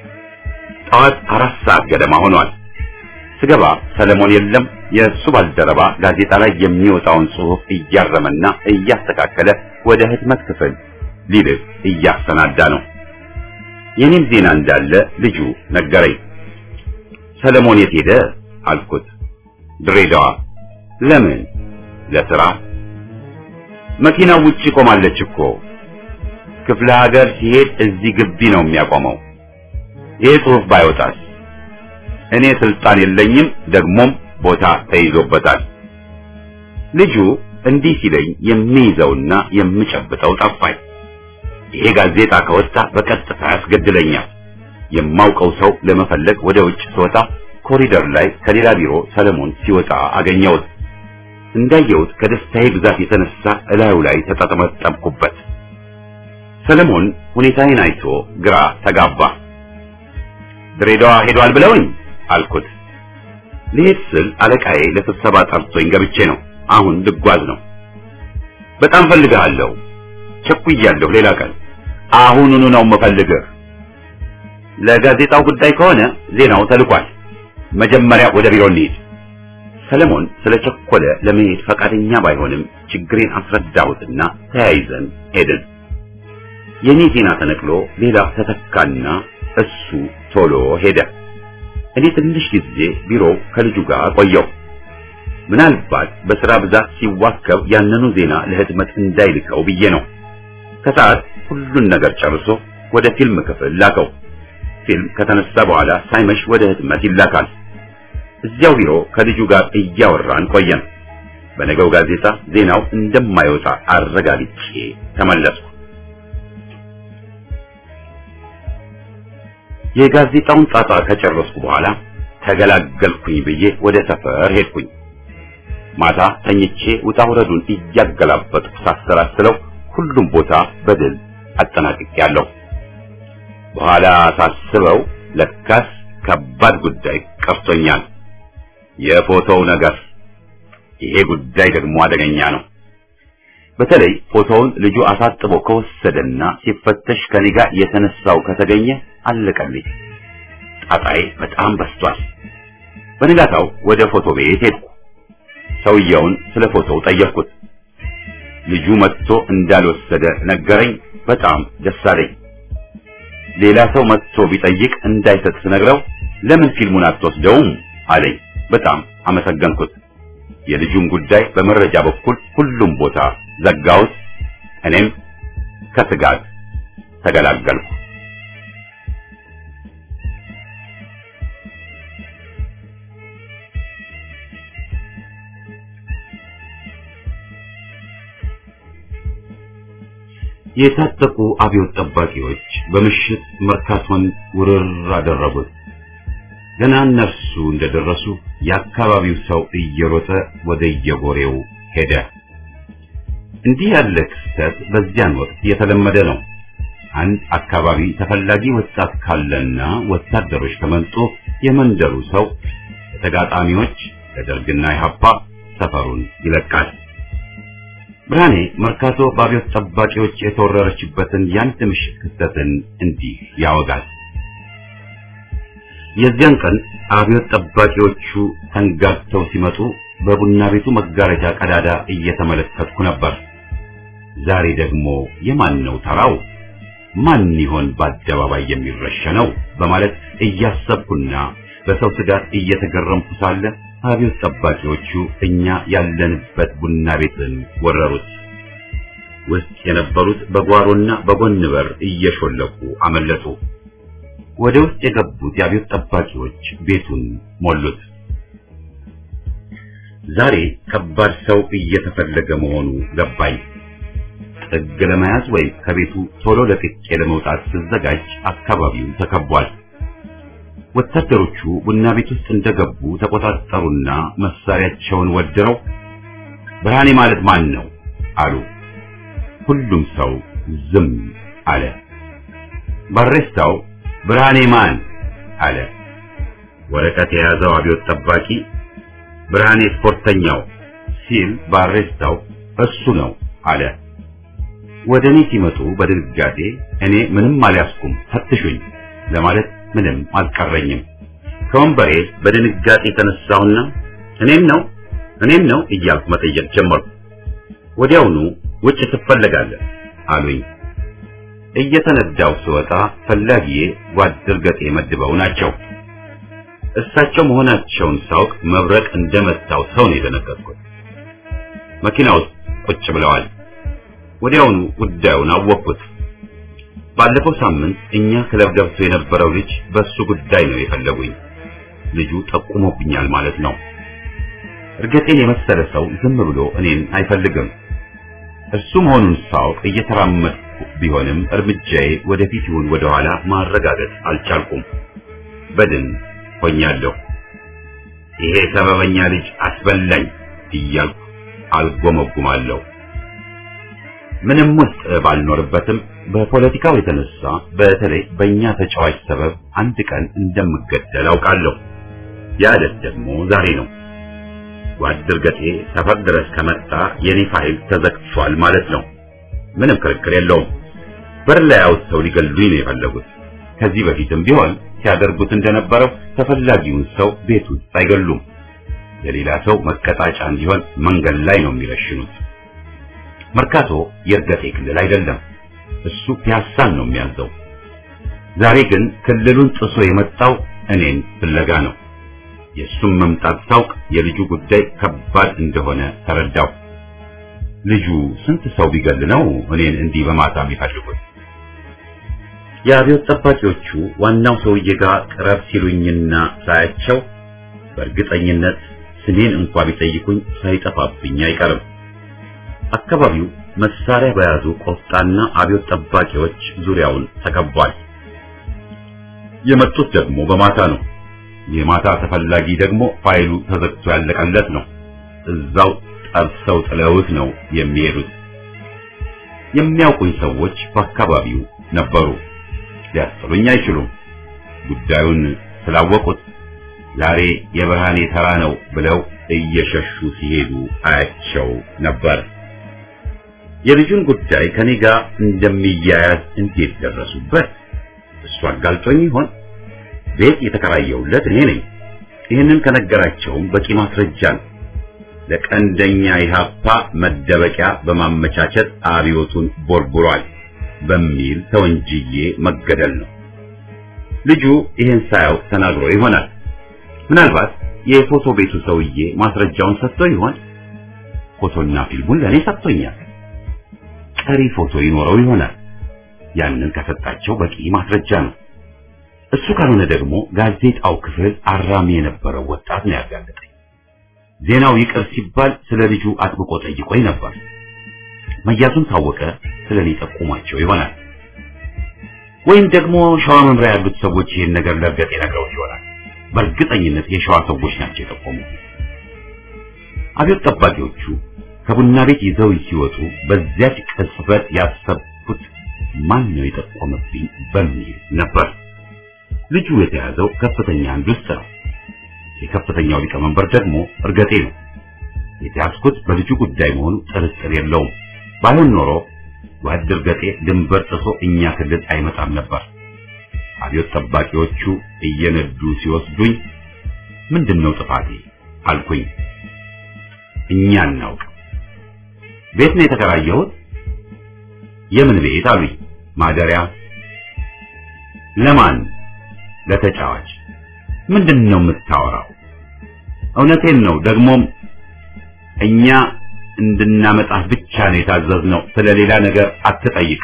ጠዋት አራት ሰዓት ገደማ ሆኗል። ስገባ ሰለሞን የለም። የእሱ ባልደረባ ጋዜጣ ላይ የሚወጣውን ጽሑፍ እያረመና እያስተካከለ ወደ ህትመት ክፍል ሊልክ እያሰናዳ ነው። የኔም ዜና እንዳለ ልጁ ነገረኝ። ሰለሞን የት ሄደ አልኩት። ድሬዳዋ። ለምን? ለስራ። መኪናው ውጪ ቆማለች እኮ። ክፍለ ሀገር ሲሄድ እዚህ ግቢ ነው የሚያቆመው። ይህ ጽሑፍ ባይወጣስ? እኔ ስልጣን የለኝም፣ ደግሞም ቦታ ተይዞበታል። ልጁ እንዲህ ሲለኝ የሚይዘውና የምጨብጠው ጠፋኝ። ይሄ ጋዜጣ ከወጣ በቀጥታ ያስገድለኛል። የማውቀው ሰው ለመፈለግ ወደ ውጭ ስወጣ ኮሪደር ላይ ከሌላ ቢሮ ሰለሞን ሲወጣ አገኘሁት። እንዳየሁት ከደስታዬ ብዛት የተነሳ እላዩ ላይ ተጠመጠምኩበት። ሰለሞን ሁኔታዬን አይቶ ግራ ተጋባ። ድሬዳዋ ሄዷል ብለውኝ አልኩት። ልሄድ ስል አለቃዬ ለስብሰባ ጠርቶኝ ገብቼ ነው። አሁን ልጓዝ ነው። በጣም ፈልግሃለሁ። ቸኩያለሁ። ሌላ ቀን አሁኑኑ ነው የምፈልግህ። ለጋዜጣው ጉዳይ ከሆነ ዜናው ተልኳል። መጀመሪያ ወደ ቢሮ እንሂድ። ሰለሞን ስለቸኮለ ለመሄድ ፈቃደኛ ባይሆንም ችግሬን አስረዳሁትና ተያይዘን ሄድን። የኔ ዜና ተነቅሎ ሌላ ተተካና እሱ ቶሎ ሄደ። እኔ ትንሽ ጊዜ ቢሮ ከልጁ ጋር ቆየው። ምናልባት በስራ ብዛት ሲዋከብ ያንኑ ዜና ለህትመት እንዳይልከው ብዬ ነው። ከሰዓት ሁሉን ነገር ጨርሶ ወደ ፊልም ክፍል ላከው። ፊልም ከተነሳ በኋላ ሳይመሽ ወደ ህትመት ይላካል። እዚያው ቢሮ ከልጁ ጋር እያወራን ቆየን። በነገው ጋዜጣ ዜናው እንደማይወጣ አረጋግጬ ተመለስኩ። የጋዜጣውን ጣጣ ከጨረስኩ በኋላ ተገላገልኩኝ ብዬ ወደ ሰፈር ሄድኩኝ። ማታ ተኝቼ ውጣ ውረዱን እያገላበጥኩ ሳሰላስለው ሁሉም ቦታ በድል አጠናቅቄያለሁ። በኋላ ሳስበው ለካስ ከባድ ጉዳይ ቀርቶኛል። የፎቶው ነገር። ይሄ ጉዳይ ደግሞ አደገኛ ነው። በተለይ ፎቶውን ልጁ አሳጥቦ ከወሰደና ሲፈተሽ ከኔ ጋር የተነሳው ከተገኘ አለቀልኝ። ጣጣዬ በጣም በስቷል። በንጋታው ወደ ፎቶ ቤት ሄድኩ። ሰውየውን ስለ ፎቶው ጠየቅኩት። ልጁ መጥቶ እንዳልወሰደ ነገረኝ። በጣም ደስ አለኝ። ሌላ ሰው መጥቶ ቢጠይቅ እንዳይሰጥ ስነግረው ለምን ፊልሙን አትወስደውም አለኝ። በጣም አመሰገንኩት። የልጁን ጉዳይ በመረጃ በኩል ሁሉም ቦታ ዘጋሁት። እኔም ከስጋት ተገላገልኩ። የታጠቁ አብዮት ጠባቂዎች በምሽት መርካቶን ውርር አደረጉት። ገና እነርሱ እንደደረሱ የአካባቢው ሰው እየሮጠ ወደ የጎሬው ሄደ። እንዲህ ያለ ክስተት በዚያን ወቅት የተለመደ ነው። አንድ አካባቢ ተፈላጊ ወጣት ካለና ወታደሮች ከመጡ የመንደሩ ሰው ለተጋጣሚዎች ለደርግና ኢህአፓ ሰፈሩን ይለቃል። ብርሃኔ መርካቶ በአብዮት ጠባቂዎች የተወረረችበትን የአንድ ምሽት ክስተትን እንዲህ ያወጋል። የዚያን ቀን አብዮት ጠባቂዎቹ ተንጋግተው ሲመጡ በቡና ቤቱ መጋረጃ ቀዳዳ እየተመለከትኩ ነበር። ዛሬ ደግሞ የማን ነው ተራው? ማን ይሆን በአደባባይ የሚረሸነው? በማለት እያሰብኩና በሰው ስጋት እየተገረምኩ ሳለ አብዮት ጠባቂዎቹ እኛ ያለንበት ቡና ቤትን ወረሩት። ውስጥ የነበሩት በጓሮና በጎን በር እየሾለኩ አመለጡ። ወደ ውስጥ የገቡት የአብዮት ጠባቂዎች ቤቱን ሞሉት። ዛሬ ከባድ ሰው እየተፈለገ መሆኑ ገባኝ። ጥግ ለመያዝ ወይም ከቤቱ ቶሎ ለቅቄ ለመውጣት ስዘጋጅ አካባቢው ተከቧል። ወታደሮቹ ቡና ቤት ውስጥ እንደገቡ ተቆጣጠሩና መሳሪያቸውን ወድረው ብርሃኔ ማለት ማን ነው አሉ። ሁሉም ሰው ዝም አለ። ባሬስታው ብርሃኔ ማን አለ። ወረቀት የያዘው አብዮት ጠባቂ ብርሃኔ ስፖርተኛው ሲል ባሬስታው እሱ ነው አለ። ወደ እኔ ሲመጡ በድንጋጤ እኔ ምንም አልያዝኩም ፈትሹኝ ለማለት ምንም አልቀረኝም። ከወንበሬ በድንጋጤ የተነሳውና እኔም ነው እኔም ነው እያልኩ መጠየቅ ጀመርኩ። ወዲያውኑ ውጭ ትፈለጋለህ አሉኝ። እየተነዳው ስወጣ ፈላጊዬ ጓድ ድርገጤ መድበው ናቸው። እሳቸው መሆናቸውን ሳውቅ መብረቅ እንደመታው ሰው ነው የደነገጥኩት። መኪና ውስጥ ቁጭ ብለዋል። ወዲያውኑ ጉዳዩን አወቅኩት። ባለፈው ሳምንት እኛ ክለብ ገብቶ የነበረው ልጅ በሱ ጉዳይ ነው የፈለጉኝ። ልጁ ጠቁሞብኛል ማለት ነው። እርግጤን የመሰለ ሰው ዝም ብሎ እኔን አይፈልግም። እሱ መሆኑን ሳውቅ እየተራመድኩ ቢሆንም እርምጃዬ ወደፊት ይሁን ወደ ኋላ ማረጋገጥ አልቻልኩም። በድን ሆኛለሁ። ይሄ ሰበበኛ ልጅ አስበላኝ እያልኩ አልጎመጉማለሁ። ምንም ውስጥ ባልኖርበትም በፖለቲካው የተነሳ በተለይ በእኛ ተጫዋች ሰበብ አንድ ቀን እንደምገደል አውቃለሁ። ያ ዕለት ደግሞ ዛሬ ነው። ጓድ እርገጤ ሰፈር ድረስ ከመጣ የኔ ፋይል ተዘግቷል ማለት ነው። ምንም ክርክር የለውም። በር ላይ አውጥተው ሊገሉኝ ነው የፈለጉት። ከዚህ በፊትም ቢሆን ሲያደርጉት እንደነበረው ተፈላጊውን ሰው ቤት ውስጥ አይገሉም። የሌላ ሰው መቀጣጫ እንዲሆን መንገድ ላይ ነው የሚረሽኑት። መርካቶ የእርገጤ ክልል አይደለም። እሱ ፒያሳን ነው የሚያዘው። ዛሬ ግን ክልሉን ጥሶ የመጣው እኔን ፍለጋ ነው። የእሱም መምጣት ሳውቅ የልጁ ጉዳይ ከባድ እንደሆነ ተረዳው። ልጁ ስንት ሰው ቢገል ነው እኔን እንዲህ በማታ የሚፈልጉት? የአብዮት ጠባቂዎቹ ዋናው ሰውዬ ጋር ቅረብ ሲሉኝና ሳያቸው በእርግጠኝነት ስሜን እንኳ ቢጠይቁኝ ሳይጠፋብኝ አይቀርም። አካባቢው መሳሪያ በያዙ ቆፍጣና አብዮት ጠባቂዎች ዙሪያውን ተከቧል። የመጡት ደግሞ በማታ ነው። የማታ ተፈላጊ ደግሞ ፋይሉ ተዘግቶ ያለቀለት ነው። እዛው ጠብሰው ጥለውት ነው የሚሄዱት። የሚያውቁኝ ሰዎች በአካባቢው ነበሩ። ሊያስጥሉኝ አይችሉም። ጉዳዩን ስላወቁት ዛሬ የብርሃኔ ተራ ነው ብለው እየሸሹ ሲሄዱ አያቸው ነበር። የልጁን ጉዳይ ከኔ ጋር እንደሚያያዝ እንዴት ደረሱበት? እሱ አጋልጦኝ ይሆን? ቤት የተከራየውለት እኔ ነኝ። ይህንን ከነገራቸውም በቂ ማስረጃ ነው። ለቀንደኛ ኢህአፓ መደበቂያ በማመቻቸት አብዮቱን ቦርቡሯል በሚል ተወንጅዬ መገደል ነው። ልጁ ይህን ሳያውቅ ተናግሮ ይሆናል። ምናልባት የፎቶ ቤቱ ሰውዬ ማስረጃውን ሰጥቶ ይሆን? ፎቶና ፊልሙን ለእኔ ሰጥቶኛል። ቀሪ ፎቶ ይኖረው ይሆናል። ያንን ከሰጣቸው በቂ ማስረጃ ነው። እሱ ካልሆነ ደግሞ ጋዜጣው ክፍል አራሚ የነበረው ወጣት ነው ያጋለጠኝ። ዜናው ይቅር ሲባል ስለ ልጁ አጥብቆ ጠይቆኝ ነበር። መያዙን ታወቀ ስለ እኔ ጠቁሟቸው ይሆናል። ወይም ደግሞ ሸዋ መምሪያ ያሉት ሰዎች ይህን ነገር ለእርገጤ ነግረውት ይሆናል። በእርግጠኝነት የሸዋ ሰዎች ናቸው የጠቆሙ። አብዮት ጠባቂዎቹ ከቡና ቤት ይዘው ሲወጡ በዚያች ቅጽበት ያሰብኩት ማን ነው የጠቆመብኝ በሚል ነበር። ልጁ የተያዘው ከፍተኛ አንድ ውስጥ ነው። የከፍተኛው ሊቀመንበር ደግሞ እርገጤ ነው። የተያዝኩት በልጁ ጉዳይ መሆኑ ጥርጥር የለውም። ባይሆን ኖሮ ጓድ እርገጤ ድንበር ጥሶ እኛ ክልል አይመጣም ነበር። አብዮት ጠባቂዎቹ እየነዱ ሲወስዱኝ ምንድን ነው ጥፋቴ አልኩኝ። እኛ እናውቅ። ቤት ነው የተከራየሁት። የምን ቤት አሉኝ። ማደሪያ። ለማን? ለተጫዋች። ምንድን ነው የምታወራው? እውነቴን ነው። ደግሞም እኛ እንድናመጣህ ብቻ ነው የታዘዝነው። ስለሌላ ነገር አትጠይቅ።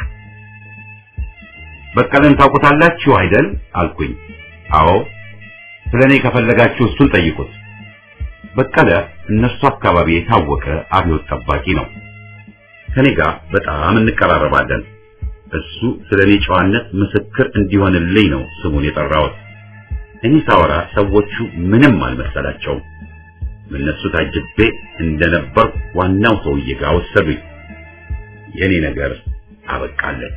በቀለን ታውቁታላችሁ አይደል? አልኩኝ። አዎ። ስለኔ ከፈለጋችሁ እሱን ጠይቁት። በቀለ እነሱ አካባቢ የታወቀ አብዮት ጠባቂ ነው። ከኔ ጋር በጣም እንቀራረባለን። እሱ ስለኔ ጨዋነት ምስክር እንዲሆንልኝ ነው ስሙን የጠራሁት። እኔ ሳወራ ሰዎቹ ምንም አልመሰላቸውም። እነሱ ታጅቤ እንደነበር ዋናው ሰውዬ ጋር ወሰዱኝ። የኔ ነገር አበቃለት።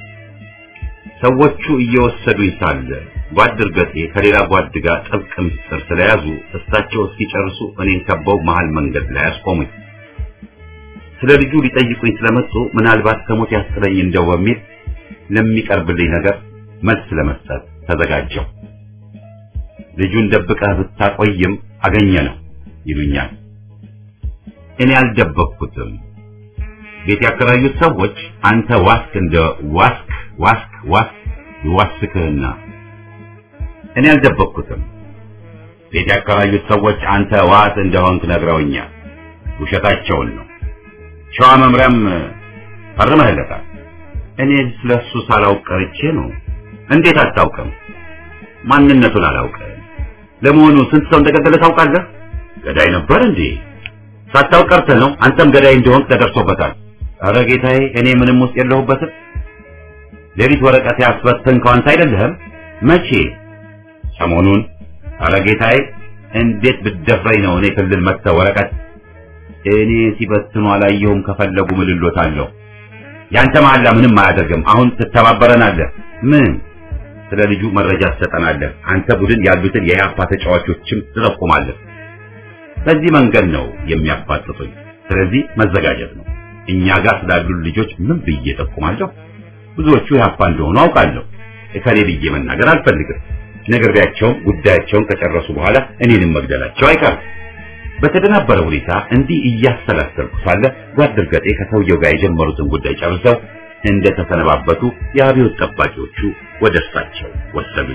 ሰዎቹ እየወሰዱኝ ሳለ ጓድ እርገጤ ከሌላ ጓድ ጋር ጥብቅ ምስጢር ስለያዙ እሳቸው እስኪጨርሱ እኔን ከበው መሃል መንገድ ላይ አስቆሙኝ። ስለ ልጁ ሊጠይቁኝ ስለመጡ ምናልባት ከሞት ያስጥለኝ እንደው በሚል ለሚቀርብልኝ ነገር መልስ ለመስጠት ተዘጋጀው። ልጁን ደብቀህ ብታቆይም አገኘ ነው ይሉኛል። እኔ አልደበቅኩትም። ቤት ያከራዩት ሰዎች አንተ ዋስክ እንደ ዋስክ ዋስክ ዋስክ ይዋስክህና እኔ አልደበቅኩትም። ቤት ያከራዩት ሰዎች አንተ ዋስ እንደሆንክ ነግረውኛል። ውሸታቸውን ነው። ሸዋ መምሪያም ፈርመህለታል። እኔ ስለሱ ሳላውቅ ቀርቼ ነው። እንዴት አታውቅም? ማንነቱን አላውቅም። ለመሆኑ ስንት ሰው እንደገደለ ታውቃለህ? ገዳይ ነበር እንዴ? ሳታውቅ ቀርተህ ነው። አንተም ገዳይ እንደሆንክ ተደርሶበታል። ኧረ ጌታዬ፣ እኔ ምንም ውስጥ የለሁበትም። ሌሊት ወረቀት ያስበተንከው አንተ አይደለህም? መቼ? ሰሞኑን። ኧረ ጌታዬ፣ እንዴት ብትደፍረኝ ነው እኔ ክልል መጥተህ ወረቀት እኔ ሲበትኑ አላየሁም። ከፈለጉ ምልሎታለሁ። ያንተ መሐላ ምንም አያደርግም። አሁን ትተባበረናለህ። ምን? ስለ ልጁ መረጃ ትሰጠናለህ። አንተ ቡድን ያሉትን የኢህአፓ ተጫዋቾችም ትጠቁማለህ። በዚህ መንገድ ነው የሚያፋጥጡኝ። ስለዚህ መዘጋጀት ነው። እኛ ጋር ስላሉ ልጆች ምን ብዬ ጠቁማለሁ? ብዙዎቹ ኢህአፓ እንደሆኑ አውቃለሁ። እከሌ ብዬ መናገር አልፈልግም። ነግሬያቸውም ጉዳያቸውን ከጨረሱ በኋላ እኔንም መግደላቸው አይቀርም። በተደናበረ ሁኔታ እንዲህ እያሰላሰልኩ ሳለ ጓድ እርገጤ ከሰውየው ጋር የጀመሩትን ጉዳይ ጨርሰው እንደተሰነባበቱ የአብዮት ጠባቂዎቹ ወደ እርሳቸው ወሰዱኝ።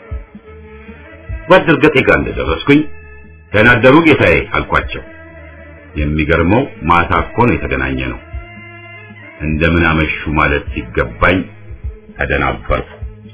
ጓድ እርገጤ ጋር እንደደረስኩኝ ደህና አደሩ ጌታዬ አልኳቸው። የሚገርመው ማታ እኮ ነው የተገናኘ ነው። እንደምን አመሹ ማለት ሲገባኝ ተደናበርኩ።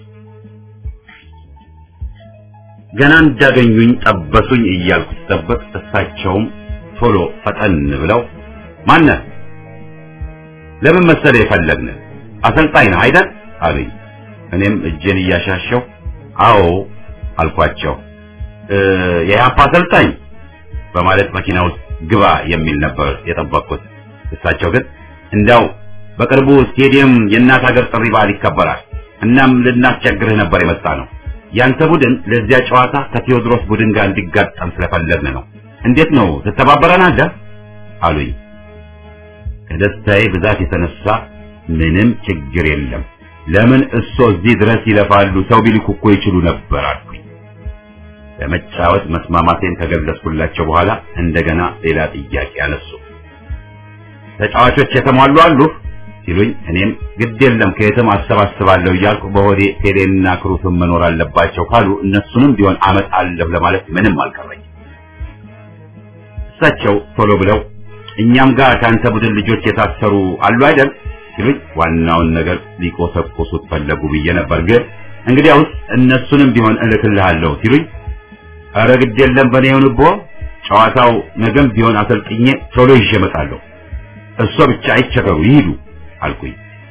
ገና እንዳገኙኝ ጠበሱኝ እያልኩ ስጠብቅ እሳቸውም ቶሎ ፈጠን ብለው ማነህ? ለምን መሰለ የፈለግን አሰልጣኝ ነህ አይደል አሉኝ። እኔም እጄን እያሻሸው አዎ አልኳቸው። የኢህአፓ አሰልጣኝ በማለት መኪና ውስጥ ግባ የሚል ነበር የጠበቅኩት። እሳቸው ግን እንዳው በቅርቡ ስቴዲየም የእናት ሀገር ጥሪ በዓል ይከበራል። እናም ልናስቸግርህ ነበር የመጣ ነው። ያንተ ቡድን ለዚያ ጨዋታ ከቴዎድሮስ ቡድን ጋር እንዲጋጠም ስለፈለግን ነው። እንዴት ነው ትተባበረናለህ? አሉኝ። ከደስታዬ ብዛት የተነሳ ምንም ችግር የለም፣ ለምን እሶ እዚህ ድረስ ይለፋሉ? ሰው ቢልኩ እኮ ይችሉ ነበር አልኩኝ። ለመጫወት መስማማቴን ከገለጽኩላቸው በኋላ እንደገና ሌላ ጥያቄ አነሱ። ተጫዋቾች የተሟሉ አሉ ሲሉኝ እኔም ግድ የለም ከየትም አሰባስባለሁ እያልኩ በሆዴ ቴሌና ክሩፍም መኖር አለባቸው ካሉ እነሱንም ቢሆን አመጣለሁ ለማለት ምንም አልቀረኝ። እሳቸው ቶሎ ብለው እኛም ጋር ከአንተ ቡድን ልጆች የታሰሩ አሉ አይደል ሲሉኝ ዋናውን ነገር ሊቆሰቁሱት ፈለጉ ብዬ ነበር። ግን እንግዲያውስ እነሱንም ቢሆን እልክልሃለሁ ሲሉኝ ኧረ ግድ የለም በእኔ ይሁንቦ ጨዋታው ነገም ቢሆን አሰልጥኜ ቶሎ ይዤ እመጣለሁ። እሷ ብቻ አይቸገሩ ይሂዱ አልኩኝ።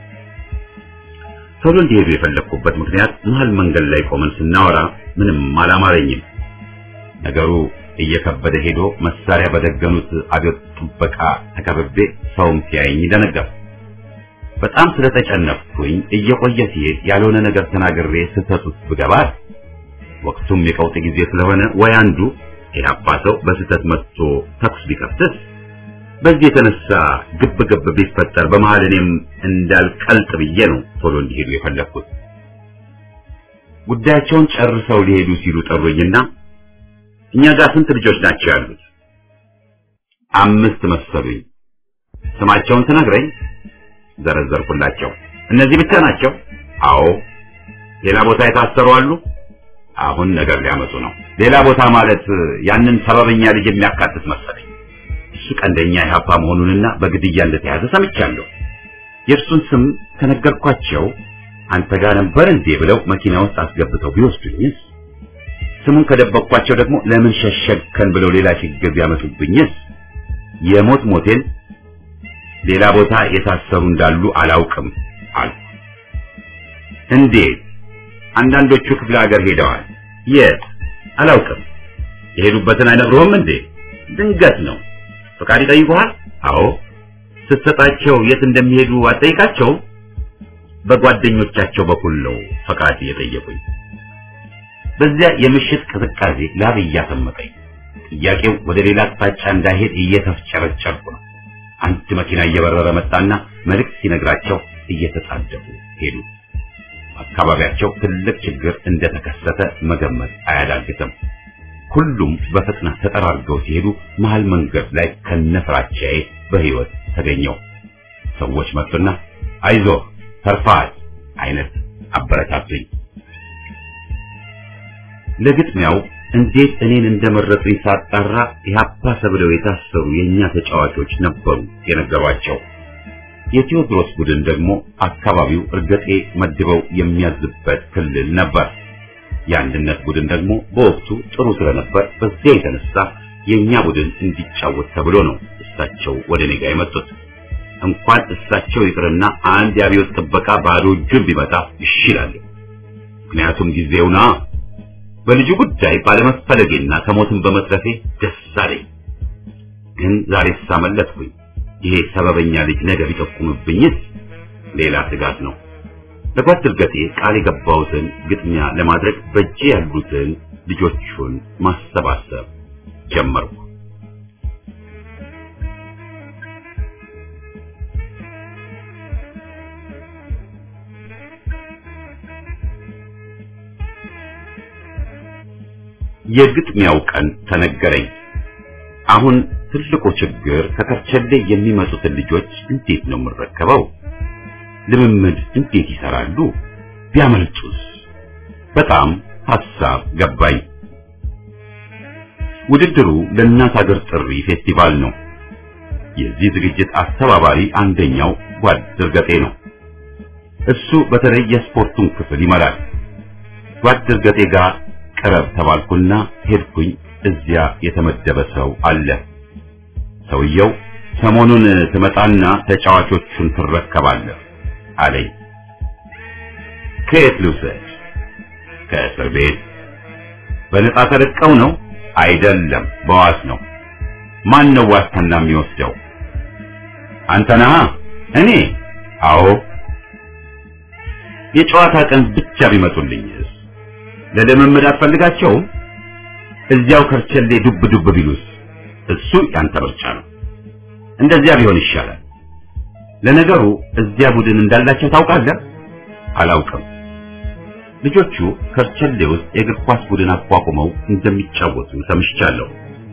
ቶሎ እንዲሄዱ የፈለግኩበት ምክንያት መሀል መንገድ ላይ ቆመን ስናወራ ምንም አላማረኝም። ነገሩ እየከበደ ሄዶ መሳሪያ በደገኑት አብዮት ጥበቃ ተከብቤ ሰውም ሲያየኝ ደነገጥኩ። በጣም ስለተጨነፍኩኝ እየቆየ ሲሄድ ያልሆነ ነገር ተናግሬ ስህተት ውስጥ ብገባት ወቅቱም የቀውጥ ጊዜ ስለሆነ ወይ አንዱ ኢህአፓ ሰው በስህተት መጥቶ ተኩስ ቢከፍትስ በዚህ የተነሳ ግብ ግብ ቢፈጠር በመሃል እኔም እንዳልቀልጥ ብዬ ነው ቶሎ እንዲሄዱ የፈለግኩት። ጉዳያቸውን ጨርሰው ሊሄዱ ሲሉ ጠሩኝና እኛ ጋር ስንት ልጆች ናቸው ያሉት? አምስት መሰሉኝ። ስማቸውን ትነግረኝ? ዘረዘርኩላቸው። እነዚህ ብቻ ናቸው? አዎ። ሌላ ቦታ የታሰሩ አሉ? አሁን ነገር ሊያመጡ ነው። ሌላ ቦታ ማለት ያንን ሰበበኛ ልጅ የሚያካትት መሰለኝ። እሱ ቀንደኛ ኢህአፓ መሆኑንና በግድያ እንደተያዘ ሰምቻለሁ። የእርሱን ስም ከነገርኳቸው አንተ ጋር ነበር እንዴ ብለው መኪና ውስጥ አስገብተው ቢወስዱኝስ? ስሙን ከደበቅኳቸው ደግሞ ለምን ሸሸግከን ብለው ሌላ ችግር ቢያመጡብኝስ? የሞት ሞቴን ሌላ ቦታ የታሰሩ እንዳሉ አላውቅም አሉ። እንዴት? አንዳንዶቹ ክፍለ ሀገር ሄደዋል። የት? አላውቅም። የሄዱበትን አይነግሩህም እንዴ? ድንገት ነው። ፈቃድ ይጠይቁሃል? አዎ። ስትሰጣቸው የት እንደሚሄዱ አትጠይቃቸውም? በጓደኞቻቸው በኩል ነው ፈቃድ የጠየቁኝ። በዚያ የምሽት ቅዝቃዜ ላብ እያሰመጠኝ፣ ጥያቄው ወደ ሌላ አቅጣጫ እንዳይሄድ እየተፍጨረጨርኩ ነው። አንድ መኪና እየበረረ መጣና መልእክት ሲነግራቸው እየተጣደፉ ሄዱ። አካባቢያቸው ትልቅ ችግር እንደተከሰተ መገመት አያዳግትም። ሁሉም በፍጥነት ተጠራርገው ሲሄዱ መሃል መንገድ ላይ ከነፍራቻዬ በህይወት ተገኘው። ሰዎች መጡና አይዞህ ተርፋል አይነት አበረታቱኝ። ለግጥሚያው እንዴት እኔን እንደመረጡኝ ሳጣራ ኢህአፓ ተብለው የታሰሩ የኛ ተጫዋቾች ነበሩ የነገሯቸው። የቴዎድሮስ ቡድን ደግሞ አካባቢው እርገጤ መድበው የሚያዝበት ክልል ነበር። የአንድነት ቡድን ደግሞ በወቅቱ ጥሩ ስለነበር በዚያ የተነሳ የኛ ቡድን እንዲጫወት ተብሎ ነው እሳቸው ወደ እኔ ጋር የመጡት። እንኳን እሳቸው ይቅርና አንድ የአብዮት ጥበቃ ባዶ እጁን ቢመጣ እሺ እላለሁ። ምክንያቱም ጊዜውና በልጁ ጉዳይ ባለመፈለጌና ከሞትም በመትረፌ ደስ አለኝ። ግን ዛሬ ሳመለጥኩኝ። ይሄ ሰበበኛ ልጅ ነገር ቢጠቁምብኝስ? ሌላ ስጋት ነው። ለጓድ እርገጤ ቃል የገባሁትን ግጥሚያ ለማድረግ በእጄ ያሉትን ልጆቹን ማሰባሰብ ጀመርኩ። የግጥሚያው ቀን ተነገረኝ። አሁን ትልቁ ችግር ከከርቸሌ የሚመጡትን ልጆች እንዴት ነው የምረከበው? ልምምድ እንዴት ይሰራሉ? ቢያመልጡስ? በጣም ሐሳብ ገባኝ። ውድድሩ ለእናት ሀገር ጥሪ ፌስቲቫል ነው። የዚህ ዝግጅት አስተባባሪ አንደኛው ጓድ እርገጤ ነው። እሱ በተለይ የስፖርቱን ክፍል ይመራል። ጓድ እርገጤ ጋር ቅረብ ተባልኩና ሄድኩኝ። እዚያ የተመደበ ሰው አለ። ሰውየው ሰሞኑን ትመጣና ተጫዋቾቹን ትረከባለህ አለኝ። ከየት ልውሰድ? ከእስር ቤት። በነጻ ተለቀው ነው? አይደለም፣ በዋስ ነው። ማን ነው ዋስትና የሚወስደው? አንተ ነህ? እኔ? አዎ። የጨዋታ ቀን ብቻ ቢመጡልኝስ? ለልምምድ አትፈልጋቸውም? እዚያው ከርቸሌ ዱብ ዱብ ቢሉስ? እሱ ያንተ ምርጫ ነው። እንደዚያ ቢሆን ይሻላል። ለነገሩ እዚያ ቡድን እንዳላቸው ታውቃለህ? አላውቅም። ልጆቹ ከርቸሌ ውስጥ የእግር ኳስ ቡድን አቋቁመው እንደሚጫወቱ ሰምቻለሁ።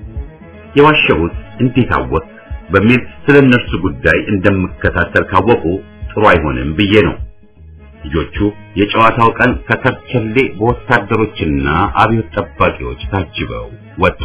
የዋሸሁት እንዴት አወቅ በሚል ስለ እነርሱ ጉዳይ እንደምከታተል ካወቁ ጥሩ አይሆንም ብዬ ነው። ልጆቹ የጨዋታው ቀን ከከርቸሌ በወታደሮችና አብዮት ጠባቂዎች ታጅበው ወጡ።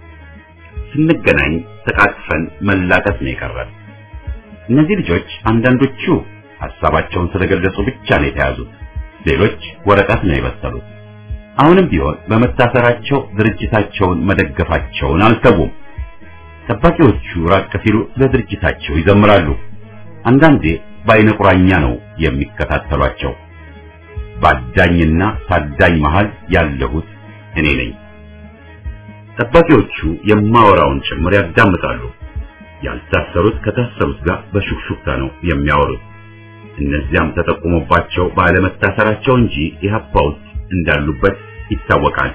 ስንገናኝ ተቃቅፈን መላቀስ ነው የቀረን። እነዚህ ልጆች አንዳንዶቹ ሐሳባቸውን ስለገለጹ ብቻ ነው የተያዙት፣ ሌሎች ወረቀት ነው የበሰሉት። አሁንም ቢሆን በመታሰራቸው ድርጅታቸውን መደገፋቸውን አልተዉም። ጠባቂዎቹ ራቅ ሲሉ ስለ ድርጅታቸው ይዘምራሉ። አንዳንዴ በአይነ ቁራኛ ነው የሚከታተሏቸው። ባዳኝና ታዳኝ መሃል ያለሁት እኔ ነኝ። ጠባቂዎቹ የማወራውን ጭምር ያዳምጣሉ። ያልታሰሩት ከታሰሩት ጋር በሹክሹክታ ነው የሚያወሩት። እነዚያም ተጠቁሞባቸው ባለመታሰራቸው እንጂ ኢህአፓ ውስጥ እንዳሉበት ይታወቃል።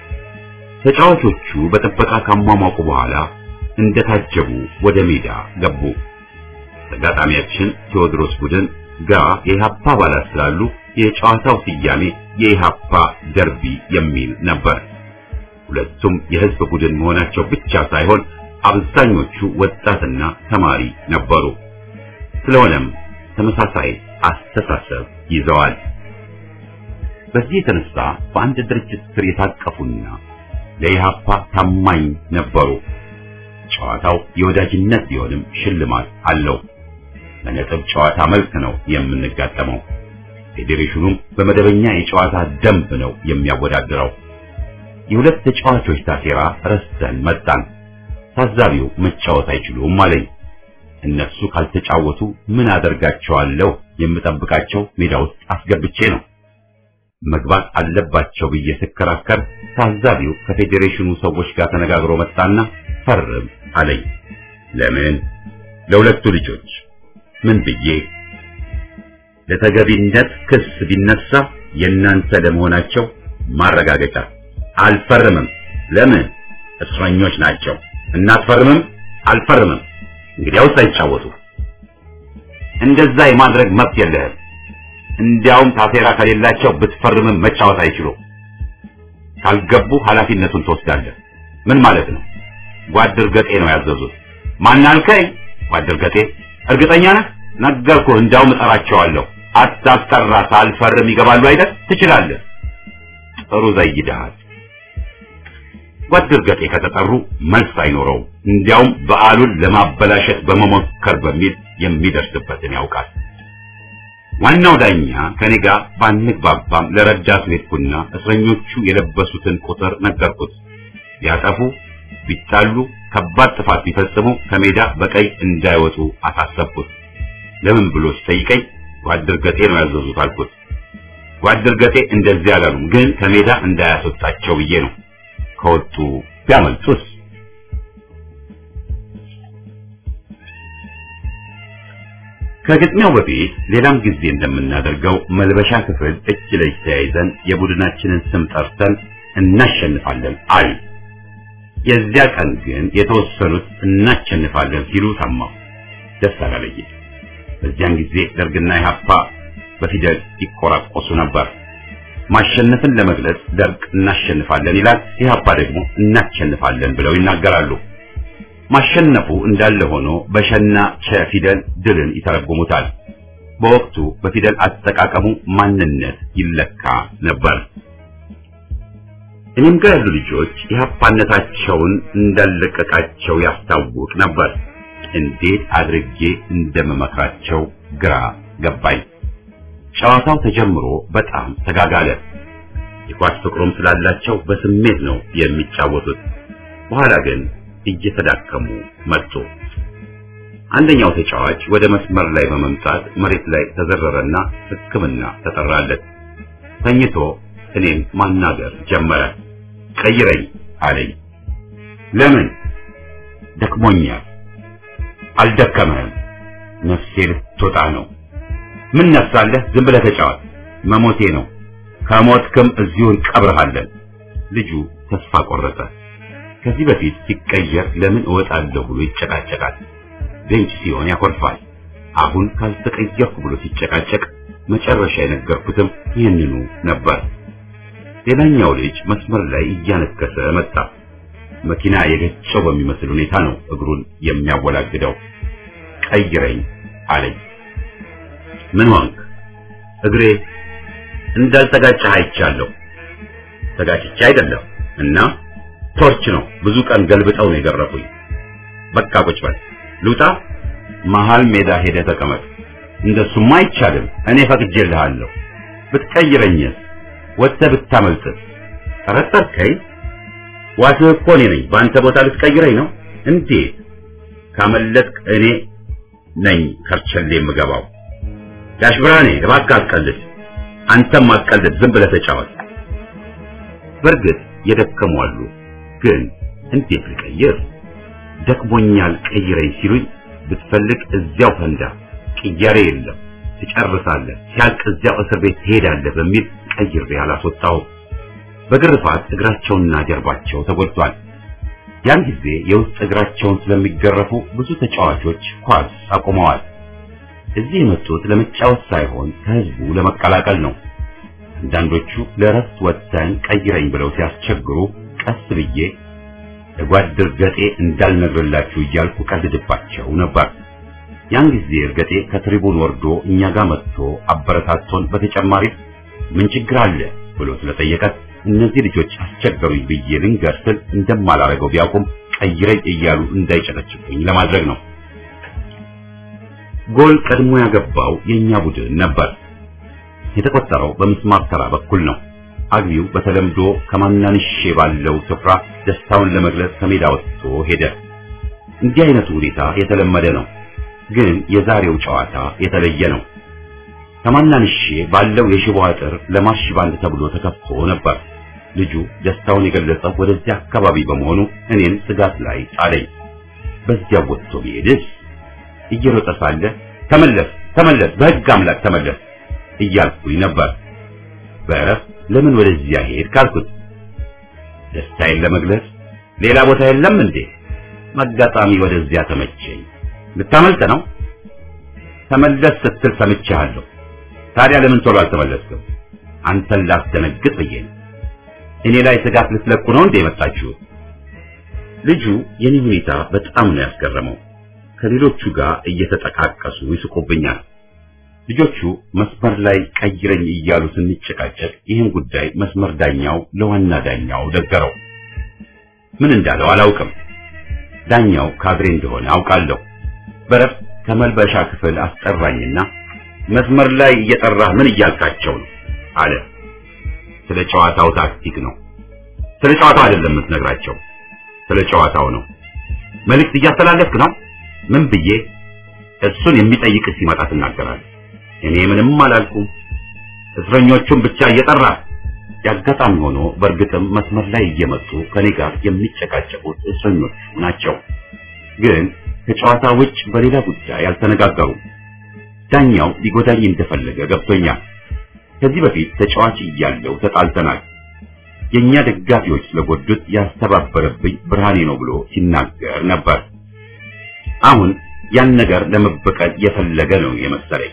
ተጫዋቾቹ በጥበቃ ካሟሟቁ በኋላ እንደታጀቡ ወደ ሜዳ ገቡ። ተጋጣሚያችን ቴዎድሮስ ቡድን ጋር የኢህአፓ አባላት ስላሉ የጨዋታው ስያሜ የኢህአፓ ደርቢ የሚል ነበር። ሁለቱም የህዝብ ቡድን መሆናቸው ብቻ ሳይሆን አብዛኞቹ ወጣትና ተማሪ ነበሩ። ስለሆነም ተመሳሳይ አስተሳሰብ ይዘዋል። በዚህ የተነሳ በአንድ ድርጅት ስር የታቀፉና ለኢህአፓ ታማኝ ነበሩ። ጨዋታው የወዳጅነት ቢሆንም ሽልማት አለው። በነጥብ ጨዋታ መልክ ነው የምንጋጠመው። ፌዴሬሽኑም በመደበኛ የጨዋታ ደንብ ነው የሚያወዳድረው። የሁለት ተጫዋቾች ታሴራ ረስተን መጣን። ታዛቢው መጫወት አይችሉም አለኝ። እነሱ ካልተጫወቱ ምን አደርጋቸዋለሁ? የምጠብቃቸው ሜዳ ውስጥ አስገብቼ ነው። መግባት አለባቸው ብዬ ስከራከር ታዛቢው ከፌዴሬሽኑ ሰዎች ጋር ተነጋግሮ መጣና ፈርም አለኝ። ለምን? ለሁለቱ ልጆች ምን ብዬ? ለተገቢነት ክስ ቢነሳ የእናንተ ለመሆናቸው ማረጋገጫ። አልፈርምም። ለምን? እስረኞች ናቸው። እናትፈርምም? አልፈርምም። እንግዲያውስ አይጫወቱ። እንደዛ የማድረግ መብት የለህም። እንዲያውም ታሴራ ከሌላቸው ብትፈርምም መጫወት አይችሉም። ካልገቡ ኃላፊነቱን ትወስዳለህ። ምን ማለት ነው? ጓድ እርገጤ ነው ያዘዙት። ማን አልከኝ? ጓድ እርገጤ። እርግጠኛ ነህ? ነገርኩህ። እንዲያውም እጠራቸዋለሁ። አታስጠራ። ሳልፈርም ይገባሉ አይደል? ትችላለህ። ጥሩ ዘይደሃል። ጓድ እርገጤ ከተጠሩ መልስ አይኖረውም። እንዲያውም በዓሉን ለማበላሸት በመሞከር በሚል የሚደርስበትን ያውቃል። ዋናው ዳኛ ከኔ ጋር ባንግባባም ለረዳቱ ሄድኩና እስረኞቹ የለበሱትን ቁጥር ነገርኩት። ቢያጠፉ፣ ቢጣሉ፣ ከባድ ጥፋት ቢፈጽሙ ከሜዳ በቀይ እንዳይወጡ አሳሰብኩት። ለምን ብሎ ሲጠይቀኝ ጓድ እርገጤ ነው ያዘዙት አልኩት። ጓድ እርገጤ እንደዚህ አላሉም፣ ግን ከሜዳ እንዳያስወጣቸው ብዬ ነው። ከወጡ ቢያመልጡስ? ከግጥሚያው በፊት ሌላም ጊዜ እንደምናደርገው መልበሻ ክፍል እጅ ለእጅ ተያይዘን የቡድናችንን ስም ጠርተን እናሸንፋለን አል የዚያ ቀን ግን የተወሰኑት እናሸንፋለን ሲሉ ሰማሁ። ደስ አላለኝም። በዚያን ጊዜ ደርግና ኢህአፓ በፊደል ይቆራቆሱ ነበር። ማሸነፍን ለመግለጽ ደርግ እናሸንፋለን ይላል፣ ኢህአፓ ደግሞ እናሸንፋለን ብለው ይናገራሉ። ማሸነፉ እንዳለ ሆኖ በሸና ቸ ፊደል ድልን ይተረጉሙታል። በወቅቱ በፊደል አጠቃቀሙ ማንነት ይለካ ነበር። እኔም ጋር ያሉ ልጆች ኢህአፓነታቸውን እንዳለቀቃቸው ያስታውቅ ነበር። እንዴት አድርጌ እንደምመክራቸው ግራ ገባኝ። ጨዋታው ተጀምሮ በጣም ተጋጋለ። የኳስ ፍቅሩም ስላላቸው በስሜት ነው የሚጫወቱት። በኋላ ግን እየተዳከሙ መጡ። አንደኛው ተጫዋች ወደ መስመር ላይ በመምጣት መሬት ላይ ተዘረረና ሕክምና ተጠራለት። ተኝቶ እኔን ማናገር ጀመረ። ቀይረኝ አለኝ። ለምን? ደክሞኛል። አልደከመህም። ነፍሴ ልትወጣ ነው። ምን ነፍሳለህ? ዝም ብለህ ተጫወት። መሞቴ ነው። ከሞትክም እዚሁ እንቀብርሃለን። ልጁ ተስፋ ቆረጠ። ከዚህ በፊት ሲቀየር ለምን እወጣለሁ ብሎ ይጨቃጨቃል። ቤንች ሲሆን ያኮርፋል። አሁን ካልተቀየርኩ ብሎ ሲጨቃጨቅ መጨረሻ የነገርኩትም ይህንኑ ነበር። ሌላኛው ልጅ መስመር ላይ እያነከሰ መጣ። መኪና የገጨው በሚመስል ሁኔታ ነው እግሩን የሚያወላግደው። ቀይረኝ አለኝ። ምን ሆንክ? እግሬ እንዳልተጋጨህ አይቻለሁ። ተጋጭቼ አይደለም እና ቶርች ነው። ብዙ ቀን ገልብጠው ነው የገረፉኝ። በቃ ቁጭ በል። ልውጣ? መሀል ሜዳ ሄደህ ተቀመጥ። እንደሱማ አይቻልም። እኔ ፈቅጄልሃለሁ። ብትቀይረኝስ? ወጥተህ ብታመልጥስ? ጠረጠርከኝ? ዋስህ እኮ እኔ ነኝ። በአንተ ቦታ ልትቀይረኝ ነው? እንዴት? ካመለጥክ እኔ ነኝ ከርቸሌ የምገባው። ጋሽ ብርሃኔ እባክህ አትቀልድ። አንተም አትቀልድ። ዝም ብለህ ተጫወት። በእርግጥ የደከሙ አሉ። ግን እንዴት ልቀይር? ደክሞኛል ቀይረኝ ሲሉኝ ብትፈልግ እዚያው ፈንዳ፣ ቅያሬ የለም ትጨርሳለህ፣ ሲያልቅ እዚያው እስር ቤት ትሄዳለህ በሚል ቀይሬ አላስወጣሁም። በግርፋት እግራቸውና ጀርባቸው ተጎድቷል። ያን ጊዜ የውስጥ እግራቸውን ስለሚገረፉ ብዙ ተጫዋቾች ኳስ አቁመዋል። እዚህ የመጡት ለመጫወት ሳይሆን ከህዝቡ ለመቀላቀል ነው። አንዳንዶቹ ለረፍት ወጥተን ቀይረኝ ብለው ሲያስቸግሩ ቀስ ብዬ ለጓድ እርገጤ እንዳልነግርላችሁ እያልኩ ቀልድባቸው ነበር። ያን ጊዜ እርገጤ ከትሪቡን ወርዶ እኛ ጋር መጥቶ አበረታቶን በተጨማሪ ምን ችግር አለ ብሎ ስለጠየቀ እነዚህ ልጆች አስቸገሩኝ ብዬ ልንገር ስል እንደማላረገው ቢያውቁም ቀይረኝ እያሉ እንዳይጨቀጭቁኝ ለማድረግ ነው። ጎል ቀድሞ ያገባው የኛ ቡድን ነበር። የተቆጠረው በምስማር ተራ በኩል ነው። አግቢው በተለምዶ ከማናንሼ ባለው ስፍራ ደስታውን ለመግለጽ ከሜዳ ወጥቶ ሄደ። እንዲህ አይነቱ ሁኔታ የተለመደ ነው፣ ግን የዛሬው ጨዋታ የተለየ ነው። ከማናንሼ ባለው የሽቦ አጥር ለማርሽ ባንድ ተብሎ ተከፍቶ ነበር። ልጁ ደስታውን የገለጸው ወደዚያ አካባቢ በመሆኑ እኔን ስጋት ላይ ጣለኝ። በዚያ ወጥቶ ቢሄድስ? እየሮጠ ሳለ ተመለስ፣ ተመለስ፣ በሕግ አምላክ ተመለስ እያልኩኝ ነበር። በእረፍት ለምን ወደዚያ ሄድ ካልኩት ደስታዬን ለመግለጽ ሌላ ቦታ የለም እንዴ? መጋጣሚ ወደዚያ ተመቸኝ። ልታመልጥ ነው? ተመለስ ስትል ሰምቻለሁ። ታዲያ ለምን ቶሎ አልተመለስክም? አንተን ላስደነግጥ ብዬ ነው። እኔ ላይ ስጋት ልትለቁ ነው እንዴ የመጣችሁት? ልጁ የኔ ሁኔታ በጣም ነው ያስገረመው። ከሌሎቹ ጋር እየተጠቃቀሱ ይስቁብኛል። ልጆቹ መስመር ላይ ቀይረኝ እያሉ ስንጨቃጨቅ ይህን ጉዳይ መስመር ዳኛው ለዋና ዳኛው ነገረው። ምን እንዳለው አላውቅም። ዳኛው ካድሬ እንደሆነ አውቃለሁ። በረፍት ከመልበሻ ክፍል አስጠራኝና መስመር ላይ እየጠራህ ምን እያልካቸው ነው አለ። ስለ ጨዋታው ታክቲክ ነው። ስለ ጨዋታው አይደለም የምትነግራቸው፣ ስለ ጨዋታው ነው። መልእክት እያስተላለፍክ ነው። ምን ብዬ እሱን የሚጠይቅ ሲመጣ ትናገራለህ። እኔ ምንም አላልኩም። እስረኞቹን ብቻ እየጠራ ያጋጣሚ ሆኖ በእርግጥም መስመር ላይ እየመጡ ከኔ ጋር የሚጨቃጨቁት እስረኞቹ ናቸው። ግን ከጨዋታ ውጭ በሌላ ጉዳይ አልተነጋገሩም። ዳኛው ሊጎዳኝ እንደፈለገ ገብቶኛል። ከዚህ በፊት ተጫዋች እያለሁ ተጣልተናል። የኛ ደጋፊዎች ስለጎዱት ያስተባበረብኝ ብርሃኔ ነው ብሎ ሲናገር ነበር። አሁን ያን ነገር ለመበቀል የፈለገ ነው የመሰለኝ።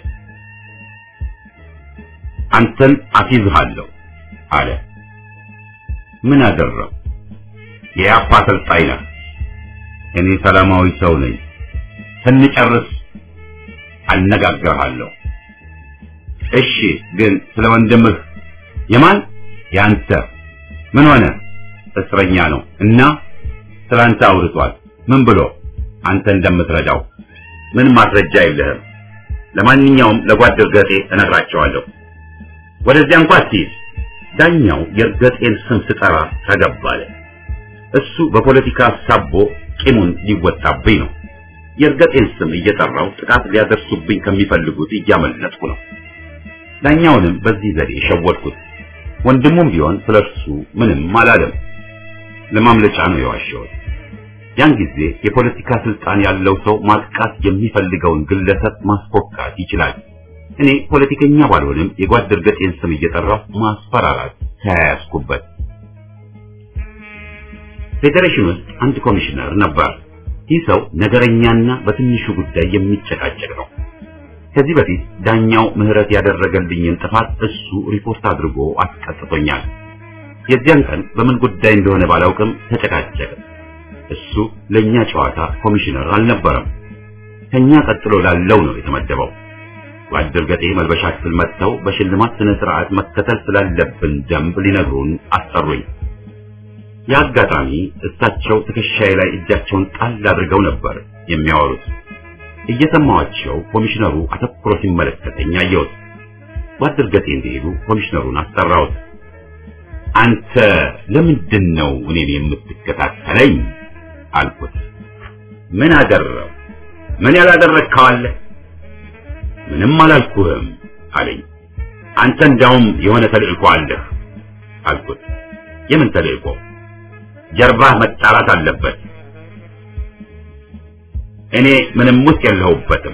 አንተን አስይዝሃለሁ አለ። ምን አደረው? የያፓ አሰልጣኝ ነህ። እኔ ሰላማዊ ሰው ነኝ። ስንጨርስ አነጋግርሃለሁ። እሺ፣ ግን ስለ ወንድምህ የማን ያንተ ምን ሆነ? እስረኛ ነው እና ስላንተ አውርቷል። ምን ብሎ አንተ እንደምትረዳው ምን ማስረጃ የለህም። ለማንኛውም ለጓድ እርገጤ እነግራቸዋለሁ። ወደዚያ እንኳን ሲል ዳኛው የእርገጤን ስም ስጠራ ተገባለ። እሱ በፖለቲካ ሳቦ ቂሙን ሊወጣብኝ ነው። የእርገጤን ስም እየጠራው ጥቃት ሊያደርሱብኝ ከሚፈልጉት እያመለጥኩ ነው። ዳኛውንም በዚህ ዘዴ ሸወድኩት። ወንድሙም ቢሆን ስለሱ ምንም አላለም። ለማምለጫ ነው የዋሸሁት። ያን ጊዜ የፖለቲካ ስልጣን ያለው ሰው ማጥቃት የሚፈልገውን ግለሰብ ማስፎካት ይችላል። እኔ ፖለቲከኛ ባልሆንም የጓድ እርገጤን ስም እየጠራው ማስፈራራት ተያያዝኩበት። ፌዴሬሽን ውስጥ አንድ ኮሚሽነር ነበር። ይህ ሰው ነገረኛና በትንሹ ጉዳይ የሚጨቃጨቅ ነው። ከዚህ በፊት ዳኛው ምህረት ያደረገልኝን ጥፋት እሱ ሪፖርት አድርጎ አስቀጥቶኛል። የዚያን ቀን በምን ጉዳይ እንደሆነ ባላውቅም ተጨቃጨቀ። እሱ ለኛ ጨዋታ ኮሚሽነር አልነበረም። ከኛ ቀጥሎ ላለው ነው የተመደበው። ጓድ እርገጤ መልበሻ ክፍል መጥተው በሽልማት ስነ ስርዓት መከተል ስላለብን ደንብ ሊነግሩን አሰሩኝ። የአጋጣሚ እሳቸው ትከሻዬ ላይ እጃቸውን ጣል አድርገው ነበር የሚያወሩት። እየሰማኋቸው ኮሚሽነሩ አተኩሮ ሲመለከተኝ አየሁት። ጓድ እርገጤ እንደሄዱ ኮሚሽነሩን አስጠራሁት። አንተ ለምንድን ነው እኔን የምትከታተለኝ? አልኩት። ምን አደረው? ምን ያላደረግከው አለ? ምንም አላልኩህም አለኝ። አንተ እንዳውም የሆነ ተልእኮ አለህ አልኩት። የምን ተልእኮ? ጀርባህ መጣላት አለበት። እኔ ምንም ውስጥ የለሁበትም።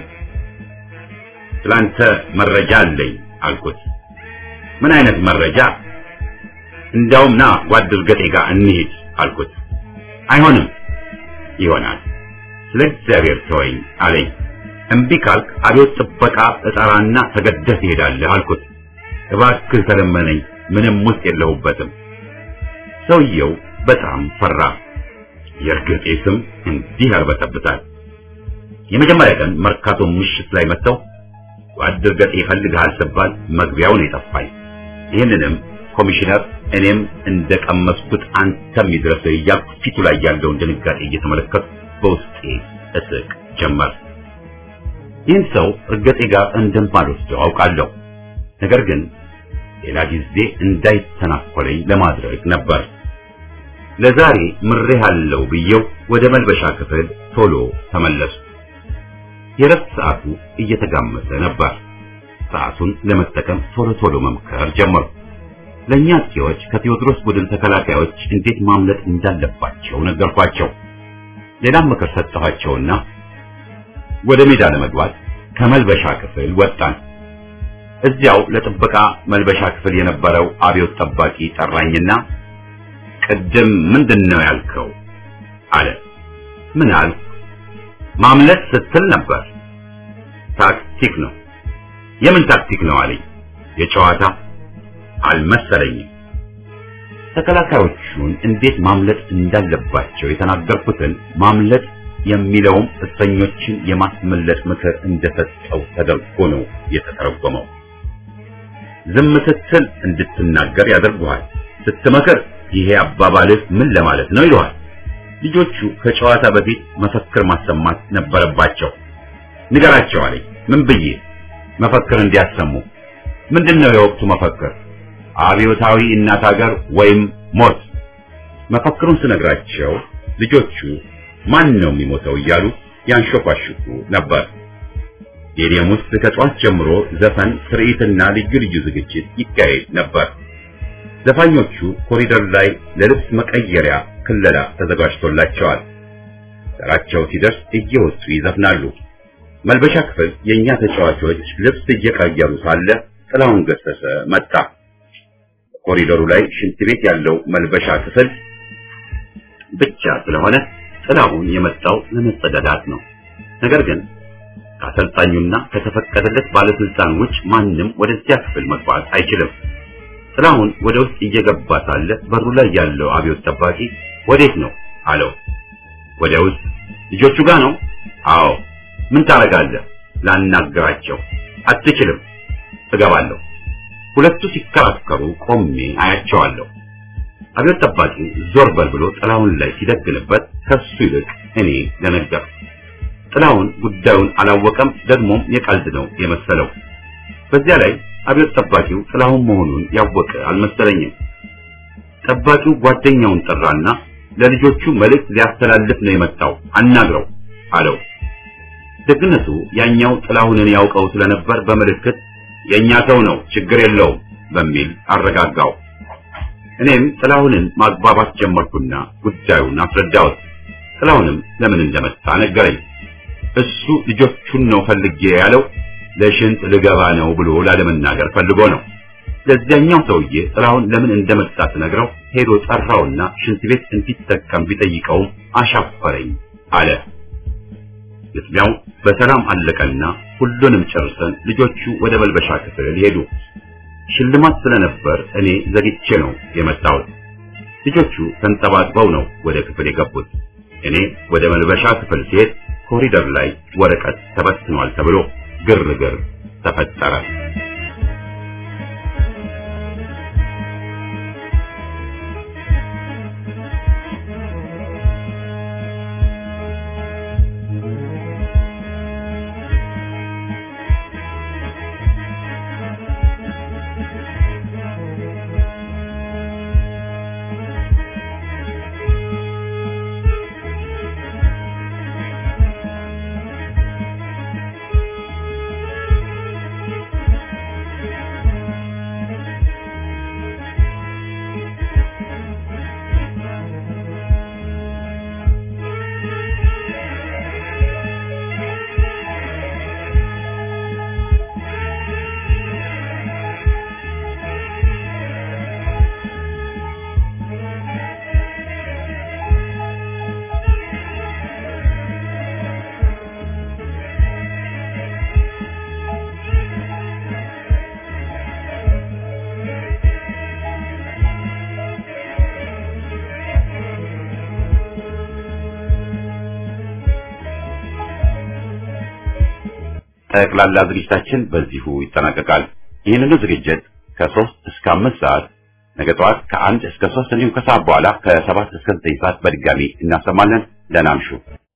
ስላንተ መረጃ አለኝ አልኩት። ምን አይነት መረጃ? እንዳውም ና ጓድ እርገጤ ጋር እንሂድ አልኩት። አይሆንም። ይሆናል። ስለ እግዚአብሔር ተወኝ አለኝ። እምቢ ካልክ አብዮት ጥበቃ እጠራና ተገደህ ትሄዳለህ አልኩት። እባክህ ተለመነኝ፣ ምንም ውስጥ የለሁበትም። ሰውየው በጣም ፈራ። የእርገጤ ስም እንዲህ ያርበተብታል። የመጀመሪያ ቀን መርካቶ ምሽት ላይ መጥተው ጓድ እርገጤ ይፈልግሃል ስባል መግቢያውን የጠፋኝ። ይህንንም ኮሚሽነር እኔም እንደቀመስኩት አንተም ይድረስህ እያልኩ ፊቱ ላይ ያለውን ድንጋጤ እየተመለከቱ በውስጤ እስቅ ጀመር። ይህን ሰው እርገጤ ጋር እንደማልወስደው አውቃለሁ። ነገር ግን ሌላ ጊዜ እንዳይተናኮለኝ ለማድረግ ነበር። ለዛሬ ምሬሃለሁ ብዬው ወደ መልበሻ ክፍል ቶሎ ተመለሱ። የረፍት ሰዓቱ እየተጋመሰ ነበር። ሰዓቱን ለመጠቀም ቶሎ ቶሎ መምከር ጀመሩ። ለእኛ አጥቂዎች ከቴዎድሮስ ቡድን ተከላካዮች እንዴት ማምለጥ እንዳለባቸው ነገርኳቸው። ሌላም ምክር ሰጠኋቸውና ወደ ሜዳ ለመግባት ከመልበሻ ክፍል ወጣን። እዚያው ለጥበቃ መልበሻ ክፍል የነበረው አብዮት ጠባቂ ጠራኝና ቅድም ምንድን ነው ያልከው? አለ። ምን አልኩ? ማምለጥ ስትል ነበር። ታክቲክ ነው። የምን ታክቲክ ነው አለኝ። የጨዋታ አልመሰለኝም። ተከላካዮቹን እንዴት ማምለጥ እንዳለባቸው የተናገርኩትን ማምለጥ የሚለውም እስረኞችን የማስመለጥ ምክር እንደሰጠው ተደርጎ ነው የተተረጎመው። ዝም ስትል እንድትናገር ያደርጉሃል። ስትመክር ይሄ አባባልህ ምን ለማለት ነው ይለዋል። ልጆቹ ከጨዋታ በፊት መፈክር ማሰማት ነበረባቸው። ንገራቸው አለኝ። ምን ብዬ መፈክር እንዲያሰሙ? ምንድነው የወቅቱ መፈክር? አብዮታዊ እናት ሀገር ወይም ሞት። መፈክሩን ስነግራቸው ልጆቹ ማን ነው የሚሞተው እያሉ ያንሾኳሽኩ ነበር። ስቴዲየም ውስጥ ከጠዋት ጀምሮ ዘፈን፣ ትርኢትና ልዩ ልዩ ዝግጅት ይካሄድ ነበር። ዘፋኞቹ ኮሪደር ላይ ለልብስ መቀየሪያ ክለላ ተዘጋጅቶላቸዋል። ተራቸው ሲደርስ እየወጡ ይዘፍናሉ። መልበሻ ክፍል የኛ ተጫዋቾች ልብስ እየቀየሩ ሳለ ጥላሁን ገሰሰ መጣ። ኮሪደሩ ላይ ሽንት ቤት ያለው መልበሻ ክፍል ብቻ ስለሆነ ጥላሁን የመጣው ለመጸዳዳት ነው። ነገር ግን ከአሰልጣኙና ከተፈቀደለት ባለስልጣን ውጭ ማንም ወደዚያ ክፍል መግባት አይችልም። ጥላሁን ወደ ውስጥ እየገባ ሳለ በሩ ላይ ያለው አብዮት ጠባቂ ወዴት ነው አለው። ወደ ውስጥ ልጆቹ ጋር ነው። አዎ። ምን ታረጋለህ? ላናግራቸው። አትችልም። እገባለሁ። ሁለቱ ሲከራከሩ ቆሜ አያቸዋለሁ። አብዮት ጠባቂ ዞር በል ብሎ ጥላሁን ላይ ሲደግንበት ከሱ ይልቅ እኔ ደነገጥኩ። ጥላሁን ጉዳዩን አላወቀም፣ ደግሞም የቀልድ ነው የመሰለው። በዚያ ላይ አብዮት ጠባቂው ጥላሁን መሆኑን ያወቀ አልመሰለኝም። ጠባቂው ጓደኛውን ጠራና ለልጆቹ መልእክት ሊያስተላልፍ ነው የመጣው አናግረው አለው። ደግነቱ ያኛው ጥላሁንን ያውቀው ስለነበር በምልክት የኛ ሰው ነው ችግር የለውም በሚል አረጋጋው። እኔም ጥላሁንን ማግባባት ጀመርኩና ጉዳዩን አስረዳሁት። ጥላሁንም ለምን እንደመጣ ነገረኝ። እሱ ልጆቹን ነው ፈልጌ ያለው ለሽንት ልገባ ነው ብሎ ላለመናገር ፈልጎ ነው። ለዚያኛው ሰውዬ ጥላሁን ለምን እንደመጣ ስነግረው ሄዶ ጠራውና ሽንት ቤት እንዲጠቀም ቢጠይቀውም አሻፈረኝ አለ። ግጥሚያው በሰላም አለቀና ሁሉንም ጨርሰን ልጆቹ ወደ መልበሻ ክፍል ሄዱ። ሽልማት ስለነበር እኔ ዘግቼ ነው የመጣሁት። ልጆቹ ተንጠባጥበው ነው ወደ ክፍል የገቡት። እኔ ወደ መልበሻ ክፍል ሲሄድ ኮሪደር ላይ ወረቀት ተበትኗል ተብሎ ግርግር ተፈጠረ። ጠቅላላ ዝግጅታችን በዚሁ ይጠናቀቃል። ይህንኑ ዝግጅት ከሶስት እስከ አምስት ሰዓት ነገ ጠዋት ከአንድ እስከ ሶስት እንዲሁም ከሰዓት በኋላ ከሰባት እስከ ዘጠኝ ሰዓት በድጋሚ እናሰማለን። ደህና እምሹ።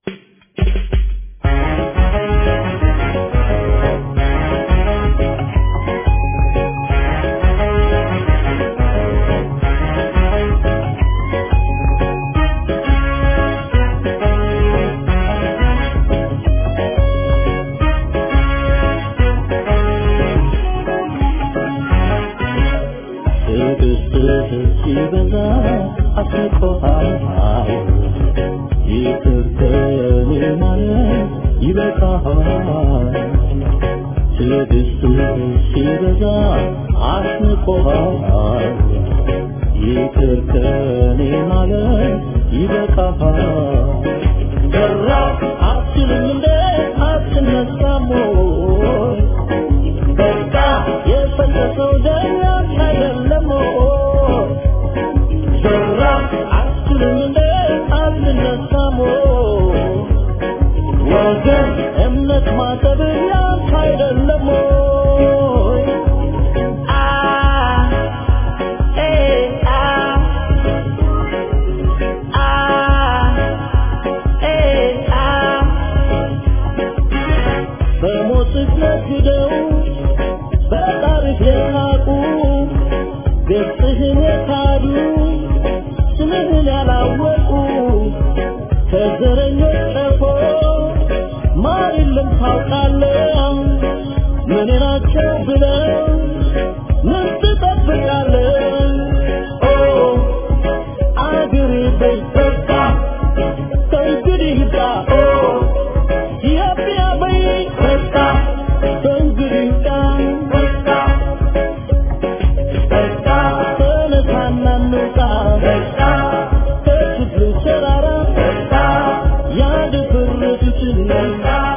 ሲበዛ አስቆሃል ይቅር ከኔ ማለት ይበቃሃል ትዕግስትህ ሲበዛ አስቆሃል ይቅር ከኔ ማለት ይበቃሃል ሰራ አትልም እንደ አትነሳም ወይ በቃ የፈለሰው ደኛ አይደለም ወይ ሰራ አትልም እንደ አትነሳም ወይ ወገን እምነት ማሰብ ያንተ አይደለም ወይ አ ኤ አ አ ኤ አ በሞትህ ነግደው በታሪክ የናቁ ገጽህን የካዱ ስምህን ያላወቁ ከዘረኞች ቀፎ ማር የለም ታውቃለህ ምን ናቸው ብለው ምን ትጠብቃለህ ኦ አገሬ በይበቃ ከእንግዲህ ዳ ኦ ኢትዮጵያ በይ ነፃ